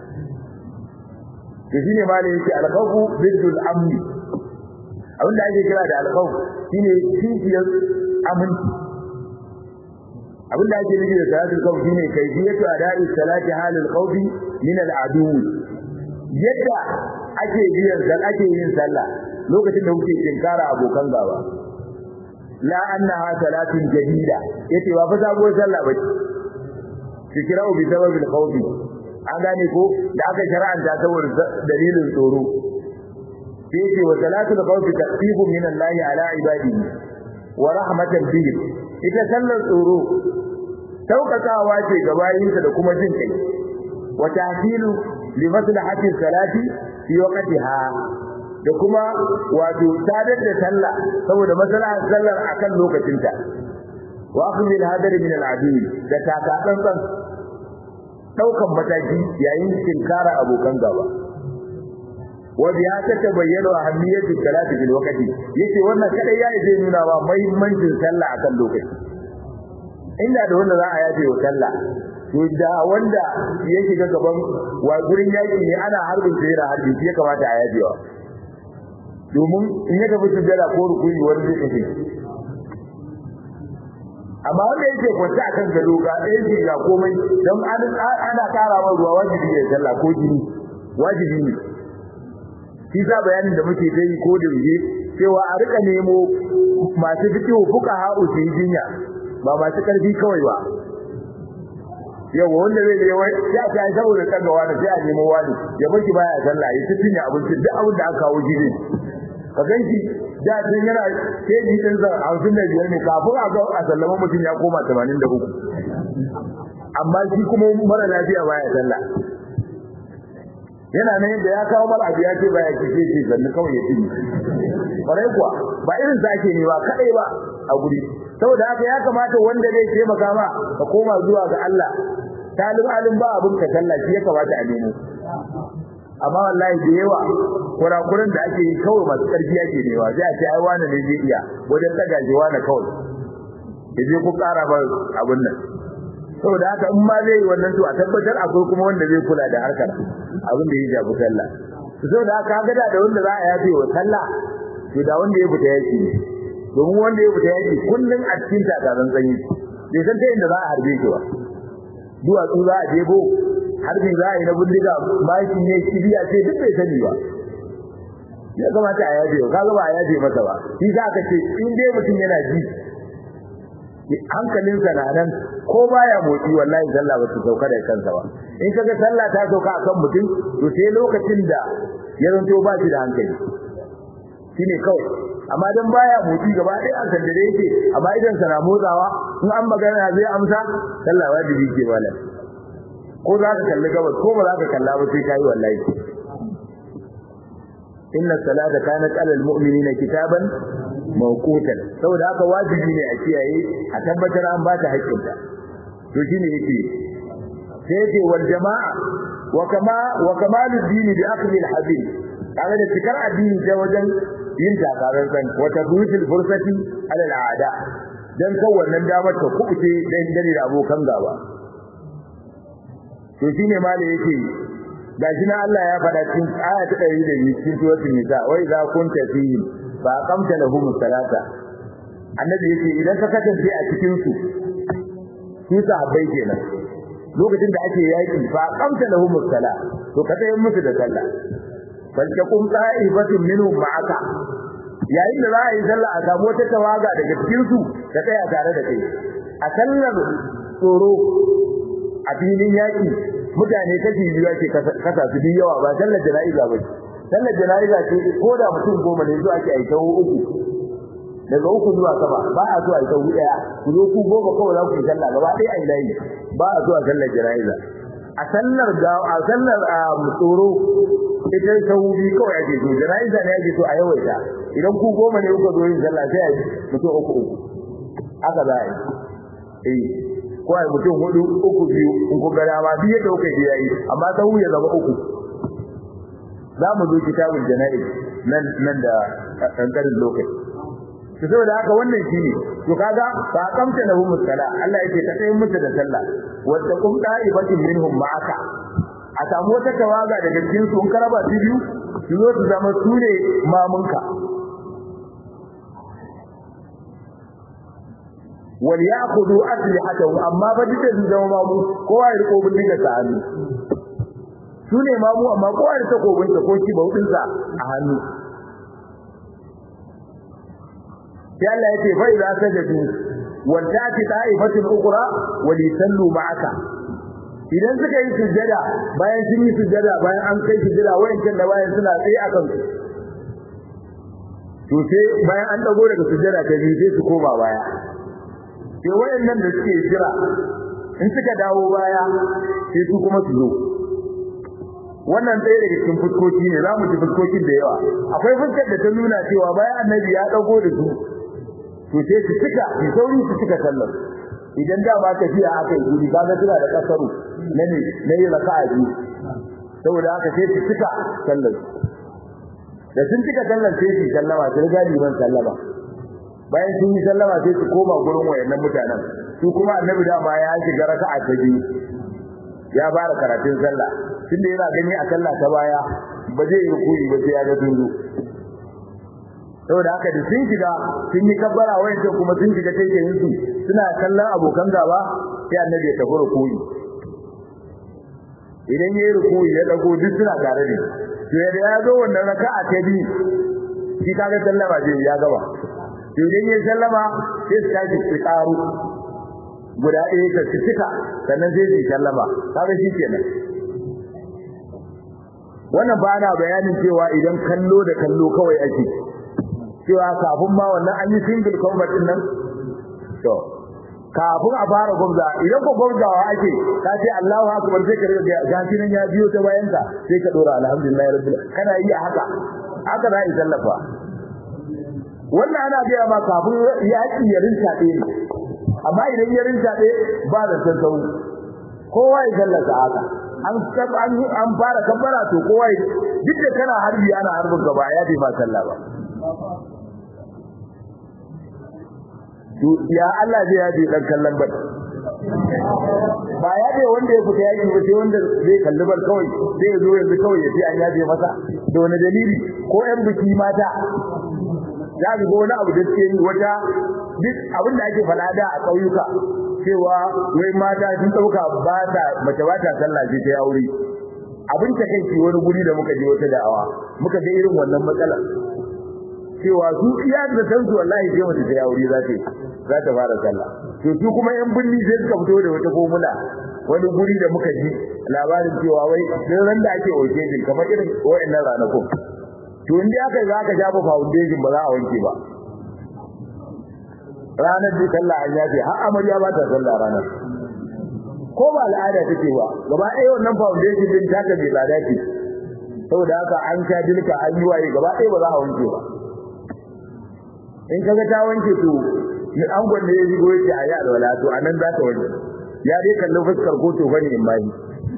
to shine ma ne yake alkhawfu biddul amni abin da ake kira da alkhawf shine kishiyar aminci abin da ake nufi da salatul khawf shine kayfiyatu ada'i salati halil khawfi min al-adu yadda ake biyan da ake yin sallah lokacin da kuke tinkara abokan gaba la annaha salatun jadida yace ba fa sabuwar sallah bace fikirau bi sababil khawfi an gane ko da aka shar'anta saboda dalilin tsoro sai ce wa salatul khawfi taqfifu min Allah ala ibadihi wa rahmatan bihi ita sallar tsoro saukakawa ce ga bayinsa da kuma jin kai wa tahsilu li maslahati salati fi waqtiha da kuma wato sadar da sallah saboda maslahar sallar akan lokacinta wa akhdhi al-hadar min al-adu da taka tsantsan daukan mataki yayin tinkara abokan gaba wa biya ta tabayyana ahammiyatu salati bil waqti yace wannan kada ya yi nuna wa muhimmancin sallah akan lokaci inda da wanda za a yaje wa sallah to da wanda ya shiga gaban wa gurin yaki ne ana harbin sai da harbi shi ya kamata a yajewa domin in ya tafi sujjada ko rukuni wani zai tafi amma wanda yake kwance akan gado ga ɗaya ce ga komai don ana ƙara wa ruwa wajibi ya sallah ko jini wajibi ne shi sa bayanin da muke dai ko da yake cewa a rika nemo masu fikihu fuka ha'u su yi jinya ba masu karfi kawai ba yau wanda zai je wai ya ta yi saboda kaga wani sai a nemo wani ya baki baya sallah ya tafi ne abinci duk abin da aka kawo gidan ka ganki da tun yana sai ji din sa hamsin da biyar ne kafin a ga a sallama mutum ya koma tamanin da uku amma shi kuma mara lafiya baya sallah yana nan da ya kawo mara abu ya ce baya kike ce sannan kawai ya tuni kwarai kuwa ba irin sa ake ne ba kadai ba a guri saboda haka ya kamata wanda zai taimaka ma ka koma zuwa ga Allah talib alim ba abin ka sallah shi ya kamata a nemo amma wallahi da yawa kurakuran da ake yi kawai masu karfi ake newa sai a ce ai wani ne zai iya wajen daga ji wani kawai yaje ku kara ba abin nan saboda haka in ma zai yi wannan to a tabbatar akwai kuma wanda zai kula da harkar abin da ya jabu sallah saboda haka ga da wanda za a yafe wa sallah to da wanda ya fita yaki ne domin wanda ya fita yaki kullun a cikin takaran zanyi bai san ta inda za a harbe shi ba duwatsu za a jebo harbi za a yi na bindiga maki ne kibiya ce duk bai sani ba ya kamata a yaje ka ga ba a yaje masa ba shi za ka ce in dai mutum yana ji hankalinsa na nan ko baya motsi wallahi sallah ba ta sauka da kansa ba in kaga sallah ta sauka akan mutum to sai lokacin da ya zanto ba shi da hankali shine kawai amma dan baya motsi gaba ɗaya an san da yake amma idan sa na motsawa in an magana zai amsa sallah wajibi ke malam ko za ka kalli gabas ko ba za ka kalla ba sai kai wallahi inna salata kanat alal mu'minina kitaban mawqutan saboda haka wajibi ne a kiyaye a tabbatar an ba ta haƙƙinta to shine yake sai yake wal jama'a wa kama wa kamalud dini bi akli al habil kaga da cikar addini ta wajen yin takarar san wa tabrutul fursati ala al aada dan kan wannan damar ta kubuce dan dare da abokan gaba to shine mala yake gashi na Allah ya faɗa cikin aya ta 100 cikin suratul nisa wa idza kunta fihim fa aqamta lahum salata annabi yake idan ka kasance a cikin su su sahabbai kenan lokacin da ake yaki fa aqamta lahum sala to ka tayi musu da sallah bal takum ta'ifatun minhum ma'aka yayin da za a yi sallah a samu wata tawaga daga cikin su ta tsaya tare da kai a sallar tsoro a filin yaki mutane kashi biyu ake kasa su biyu yawa ba sallar jana'iza ba sallar jana'iza ce ko da mutum goma ne zuwa ake aika uku daga uku zuwa sama ba a zuwa aika uku daya ku zo ku goma kawai za ku yi sallah gaba ɗaya ai layi ba a zuwa sallar jana'iza a sallar ga a sallar a tsoro ita sau biyu kawai ake so jana'iza ne ake so a yawaita idan ku goma ne kuka zo yin sallah sai a mutum uku uku haka za a yi eh ko ai mutum hudu uku biyu in ku ga dama biyu yadda kuka yi yayi amma sau ya zama uku za mu zo kitabul jana'iz nan nan da kankarin lokaci to saboda haka wannan shine to kaga fa kamta lahu musalla Allah yake ta tsayin musu da sallah wa taqum da'ibatin minhum ma'aka a samu wata tawaga daga cikin su in karaba su biyu su zo su zama su ne mamunka wal ya'khudhu aslihatahum amma ba duka su zama mamu kowa ya riko bindiga sa hannu su ne mamu amma kowa da takobin sa ko shi baudin sa a hannu sai Allah yake fa idza sajadu wal ta'ti ta'ifatul ukhra wa lisallu ma'aka idan suka yi sujjada bayan sun yi sujjada bayan an kai sujjada wayancan da bayan suna tsaye akan su to sai bayan an dago daga sujjada ta biyu sai su koma baya sai wayannan da suke jira in suka dawo baya sai su kuma su zo wannan ɗaya daga cikin fuskoki ne za mu ji fuskokin da yawa akwai fuskar da ta nuna cewa bayan annabi ya dago da su to sai su cika su sauri su cika sallar idan da ba tafiya aka yi guri kaga suna da kasaru na ne na yi raka'a biyu saboda haka sai su cika sallar da sun cika sallar sai su sallama su riga liman sallama bayan sun yi sallama sai su koma gurin wayannan mutanen su kuma annabi da ma ya shiga raka'a ta biyu ya fara karatun sallah tunda yana gani a sallah ta baya ba zai yi rukuyi ba sai ya ga tunzu saboda haka da sun shiga sun yi kabbara wayancan kuma sun shiga taitayin su suna kallon abokan gaba sai annabi ya tafi rukuyi idan yayi rukuyi ya dago duk suna tare da to yadda ya zo wannan raka'a ta biyu shi kaga sallama zai ya gaba to idan yayi sallama sai su tashi su karu guda ɗaya ka cika sannan sai su sallama kaga shi kenan wannan ba na bayanin cewa idan kallo da kallo kawai ake cewa kafin ma wannan an yi single combat din nan to kafin a fara gwamza idan ko gwamzawa ake ka ce Allahu akbar sai ka riga gashi nan ya biyo ta bayan ka sai ka dora alhamdulillah rabbil kana yi a haka haka za a yi sallafa wannan ana biya ma kafin yaki ya rinta ɗaya ne amma idan ya rinta ɗaya ba da sassau kowa ya sallata haka an an an fara kabbara to kowa duk da kana harbi ana harbin gaba ya bai ma sallah ba to ya Allah zai yaje dan kallon bar ba ya bai wanda ya fita yaki ba sai wanda zai kalli bar kawai sai ya zo yanzu kawai ya ce an yaje masa da wani dalili ko yan biki mata za ga wani abu da suke yi wata duk abin da ake falada a ƙauyuka cewa wai mata sun dauka ba ta mace ba ta sallah sai ta aure abin ta kai wani guri da muka je wata da'awa muka ga irin wannan matsalar cewa su iya da san su wallahi sai mace ta aure za ta za ta fara sallah to su kuma yan binni sai suka fito da wata formula wani guri da muka ji labarin cewa wai dan ran da ake occasion kamar irin wayannan ranakun to inda aka za ka shafa foundation ba za a wanke ba ranar da sallah an yafe har amarya ba ta sallah ranar ko ba al'ada take ba gaba ɗaya wannan foundation din taka mai tsada ce saboda haka an sha dilka an yi waye gaba ɗaya ba za a wanke ba in kaga ta wanke to ni an gwanne ya shigo yake a yi alwala to anan za ta wanke ya dai kalli fuskar ko to bane in bayi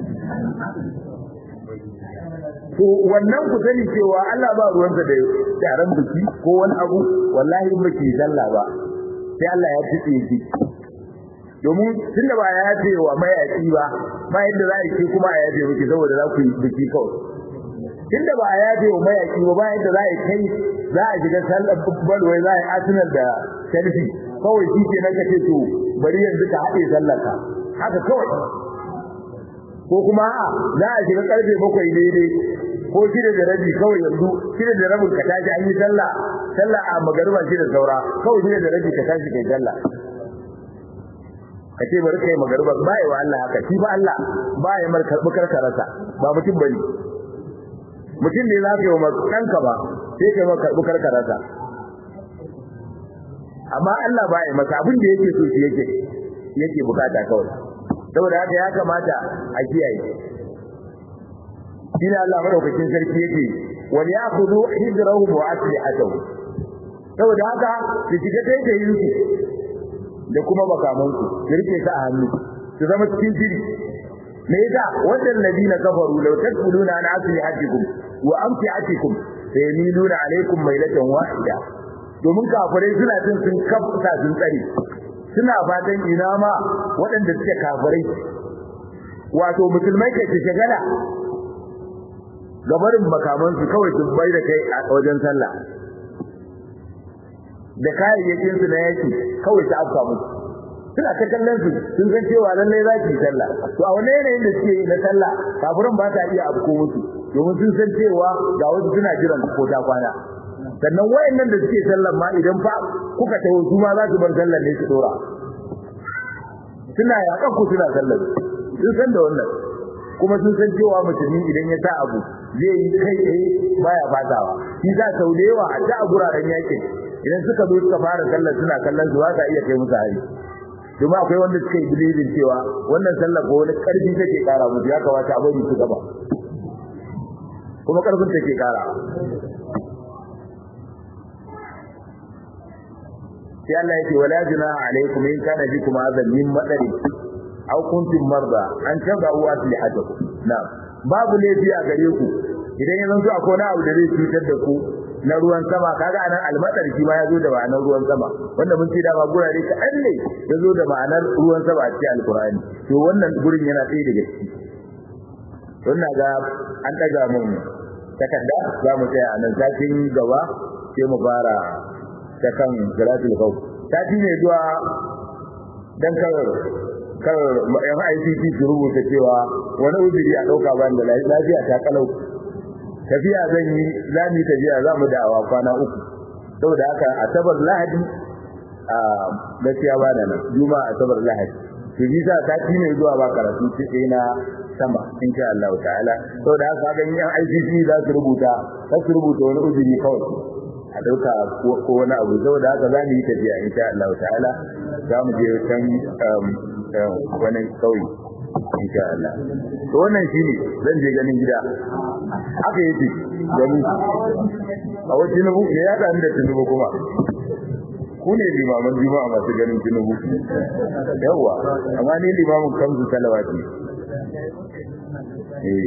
to wannan ku sani cewa Allah ba ruwansa da taron biki ko wani abu wallahi in baki sallah ba sai Allah ya tuce shi domin tunda ba ya yafe wa mayaki ba ba yadda za a yi kuma a yafe miki saboda za ku yi biki kawai tunda ba a yafe wa mayaki ba ba yadda za a yi kai za a shiga sallar bal wai za a yi Arsenal da Chelsea kawai shi ke nan kace to bari yanzu ka haɗe sallar ka haka kawai ko kuma a za a shiga karfe bakwai daidai ko shida da rabi kawai yanzu shida da rabin ka tashi an yi sallah sallah a magariba shida saura kawai shida da rabi ka tashi kai sallah kace bari kai magariba ba yi wa Allah haka shi ba Allah ba ya mar karbi karkarasa ba mutum bane mutum ne za ka yi wa kanka ba sai kai mar karbi karkarasa amma Allah ba ya masa abin da yake so shi yake yake bukata kawai saboda haka ya kamata a kiyaye shine Allah madaukakin sarki yake wal ya'khudhu hidrahum wa aslihatuhum saboda haka su shiga take yin su da kuma bakaman su su rike su a hannu su zama cikin shiri me yasa wannan ladina kafaru law tadkhuluna an aslihatikum wa amtiatikum sayamiluna alaykum mailatan wahida domin kafirai suna jin sun kafta sun tsare suna fatan ina ma waɗanda suke kafirai wato musulmai kai shagala gabarin makaman su kawai su bai da kai a wajen sallah da kayayyakin su na yaki kawai su afka musu suna ta kallon su sun san cewa lallai za su yi sallah to a wani yanayin da suke yi na sallah kafirin ba ta iya afko musu domin sun san cewa ga wasu suna jiran ko ta kwana sannan wayannan da suke sallar ma idan fa kuka tawo su ma za su bar sallar ne su dora suna yakan ku suna sallar sun san da wannan kuma sun san cewa musulmi idan ya sa abu zai yi kai tsaye baya fatawa shi za sau da yawa a ta a guraren yakin idan suka zo suka fara sallar suna kallon su ba sa iya kai musu hari domin akwai wanda suka yi bilibin cewa wannan sallar ko wani karfi take kara musu ya kamata a bari su gaba kuma karfin take kara sai Allah yake wala junaha alaikum in kana bikum azan min madari aw kuntum marda an tabu aslihatakum na'am babu laifi a gare ku idan yanzu akwai wani abu da zai cutar da ku na ruwan sama kaga anan almadar shi ma yazo da ma'anar ruwan sama wanda mun ce da ba gurare kaɗan ne yazo da ma'anar ruwan sama a cikin alkur'ani to wannan gurin yana tsaye daga ciki don na ga an daga mun takarda za mu tsaya a nan satin gaba sai mu fara ta kan salatul khawf sati ne zuwa dan kar kar yan ICT su rubuta cewa wani uzuri a dauka ban da lafiya ta kalau tafiya zan yi za mu tafiya za mu da'awa kwana uku saboda haka asabar lahadi a gaskiya ba da nan juma'a asabar lahadi to ji sa sati ne zuwa ba karatu sai na sama insha Allah ta'ala saboda haka ga yan ICT za su rubuta za su rubuta wani uzuri kawai a dauka ko wani abu saboda haka za mu yi tafiya insha Allah ta'ala za mu je can wani kauye insha Allah to wannan shine zan je ganin gida haka yake gani a wajen Tinubu ne ya dan da Tinubu kuma ku ne limaman juma'a masu ganin Tinubu yawa amma ni limamin kamsu salawati eh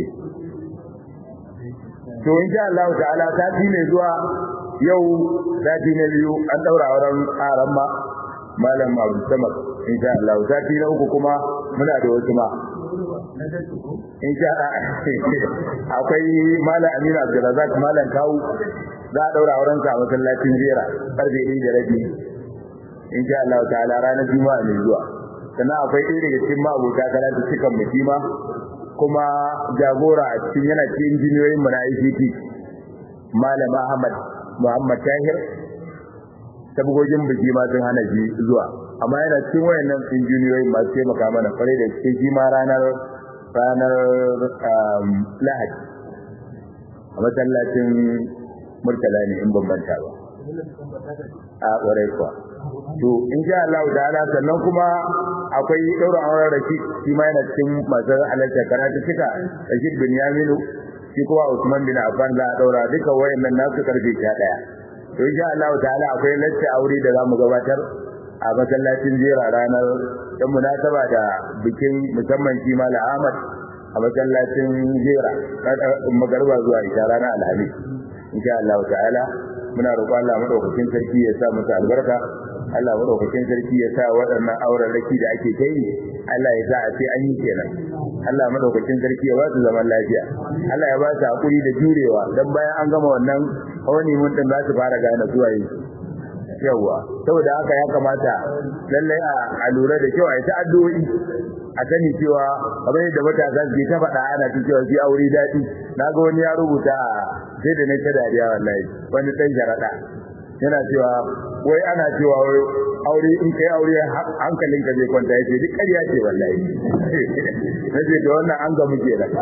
to insha Allah ta'ala sati ne zuwa yau sati na biyu an daura auren aran ma malam Abu Samad insha Allah sati na uku kuma muna da wasu ma insha akwai malam Aminu Abdulrazak malam Kawu za a daura auren sa a masallacin Jera karfe 1 da rabi insha Allah ta'ala ranar Juma'a mai zuwa sannan akwai ɗaya daga cikin ma'abota karatu cikin mutima kuma jagora a cikin yana cikin injiniyoyin mu na ICT malam Ahmad Muhammad Tahir tabgogin biki ma sun hana shi zuwa amma yana cikin wayannan injiniyoyi masu taimaka mana kwarai da cikin shi ma ranar ranar Lahadi a masallacin Murtala ne in bambanta ba a kwarai kuwa to in sha Allah ta'ala sannan kuma akwai daura auren Rashid shi ma yana cikin masu halarta karatu cika Rashid bin Yaminu shi kuma Usman bin Affan za a daura duka wayannan nasu karfe 11 to insha Allah ta'ala akwai lacce aure da zamu gabatar a masallacin jera ranar dan munasaba da bikin musamman shi Malam Ahmad a masallacin jera magarba zuwa isha ranar Alhamis insha Allah ta'ala muna roƙon Allah madaukakin sarki ya sa musu albarka Allah madaukakin sarki ya sa waɗannan auren raki da ake kai Allah ya sa a ce an yi kenan Allah madaukakin sarki ya ba su zaman lafiya Allah ya ba su hakuri da jurewa dan bayan an gama wannan wani mun din za su fara gane zuwa yi yawa saboda haka ya kamata lallai a lura da kyau a yi ta addu'o'i a sani cewa kamar yadda matasa su ta faɗa ana ta cewa shi aure daɗi na ga wani ya rubuta sai da na ta dariya wallahi wani ɗan sharaɗa yana cewa wai ana cewa wai aure in kai aure hankalin ka zai kwanta yace duk ƙarya ce wallahi nace to wannan an ga muke da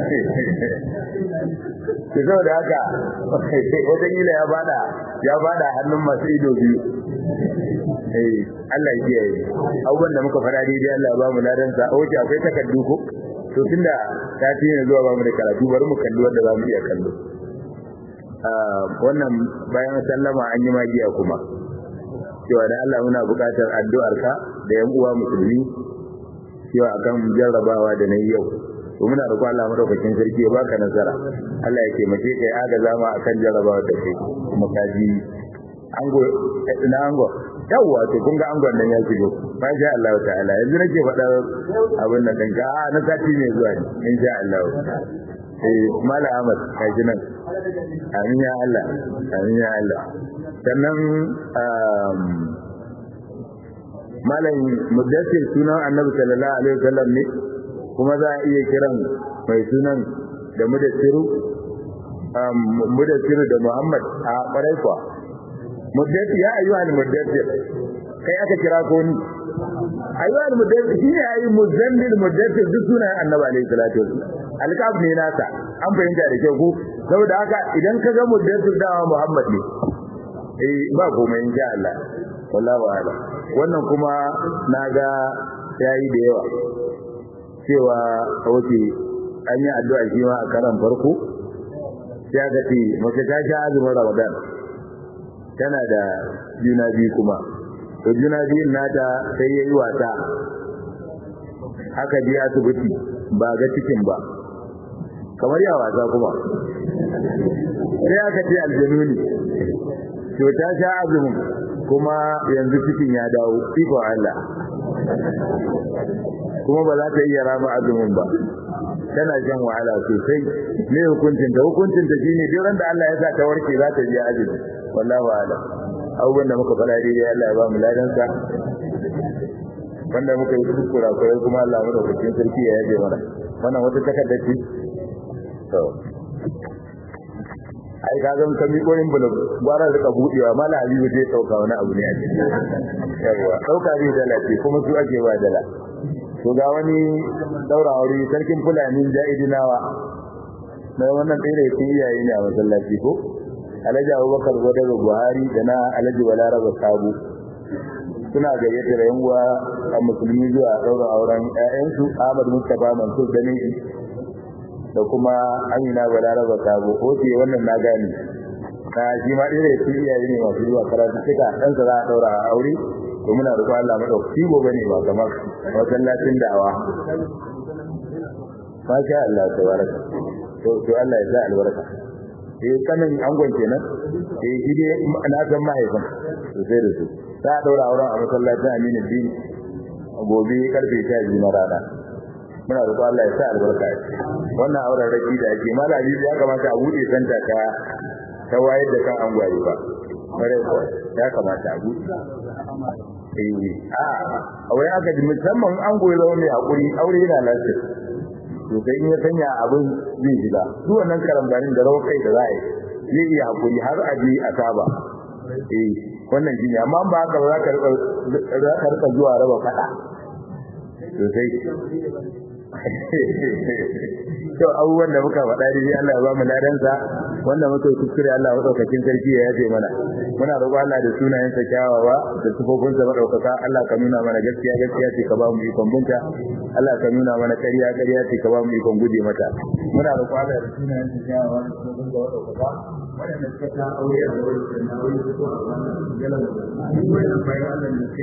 ke saboda haka wata kila ya bada ya bada hannun masu ido biyu eh Allah ya kiyaye abubuwan da muka fara daidai Allah ya ba mu ladan sa oke akwai takardu ko to tunda ta ne zuwa ba mu da karatu bari mu kalli wanda za mu iya kallo wannan bayan sallama an yi magiya kuma cewa da Allah muna buƙatar addu'arka da yan uwa musulmi cewa akan jarrabawa da nayi yau to muna roƙon Allah madaukakin sarki ya baka nasara Allah ya taimake ka ya agaza ma akan jarrabawa da kai kuma ka ji ango na ango yawwa to kun ga angon nan ya shigo ma sha Allah ta'ala yanzu nake faɗa abin nan ɗinka a na sati ne zuwa ne insha Allah eh mala Ahmad kai nan amin ya Allah amin ya Allah sannan malam mudassir sunan annabi sallallahu alaihi wasallam ne kuma za a iya kiran mai sunan da mudassiru mudassiru da Muhammad a ƙwarai kuwa mudassir ya ayyuhal mudassir kai aka kira ko ni ayyuhal mudassir shine ayi muzammil mudassir duk sunan annabi alaihi salatu wasallam alƙab ne nasa an fahimta da kyau ko saboda haka idan ka ga mudassir da Muhammad ne eh ba komai insha Allah wallahi ala wannan kuma naga yayi da yawa cewa wace an yi addu'a shi ma a karan farko sai aka ce mace ta sha azumin Ramadan tana da juna biyu kuma to juna biyun nata sai yayi wasa aka je asibiti ba ga cikin ba kamar ya wasa kuma sai aka ce aljanu ne to ta sha azumin kuma yanzu cikin ya dawo iko Allah kuma ba za ta iya rama azumin ba tana jan wahala sosai me hukuncin ta hukuncin ta shine duk ran da Allah ya sa ta warke za ta biya azumi wallahi a'lam abubuwan da muka fara daidai Allah ya ba mu ladan sa wanda muka yi duk kurakurai kuma Allah mu daukakin sarki ya yaje mana wannan wata takarda ce to ai ka ga kan miƙo yin bulu gwara da budewa mala aliyu zai dauka wani abu ne a cikin yawa dauka ne dala ce kuma su ake ba dala to ga wani daura aure sarkin fulani ja'idinawa na wannan ɗaya da yake iyaye ne a masallaci ko alhaji abubakar wadar buhari da na alhaji balaraba sabu suna gayyatar yan uwa a musulmi zuwa daura auren ƴaƴansu ahmad mustapha mansur da da kuma amina balaraba sabu oke wannan na gane na shi ma ɗaya da yake iyaye ne masu zuwa karatu suka ɗansa za a daura aure to muna roƙon Allah madaukaki gobe ne ba kamar masallacin da'awa masha Allah tabaraka to to Allah ya sa albarka eh kanin angon kenan eh shi dai na san mahaifin to sai da su za a daura auren a masallacin Aminu Din gobe karfe 12 na rana muna roƙon Allah ya sa albarka wannan auren raki da ake malami ya kamata a bude santa ta ta wayar da kan angwaye ba kare ya kamata a bude eh a wai aka ji musamman an goyi zama mai hakuri aure yana lafiya to sai in ya sanya abin zai shiga duk wannan karambanin da rawar kai da za a yi zai iya hakuri har a je a saba eh wannan shine amma ba haka ba za ka rika zuwa raba fada to sai to abubuwan da muka faɗa dai Allah ya ba mu ladansa wanda muka yi kuskure Allah madaukakin sarki ya yafe mana muna roƙo Allah da sunayen sa kyawawa da sifofin sa madaukaka Allah ka nuna mana gaskiya gaskiya ce ka ba mu ikon bunta Allah ka nuna mana ƙarya ƙarya ce ka ba mu ikon guje mata muna roƙo Allah da sunayen sa kyawawa da sifofin sa madaukaka wanda suka ta aure a wurin da na aure ko a wannan galan wannan bayan Allah ne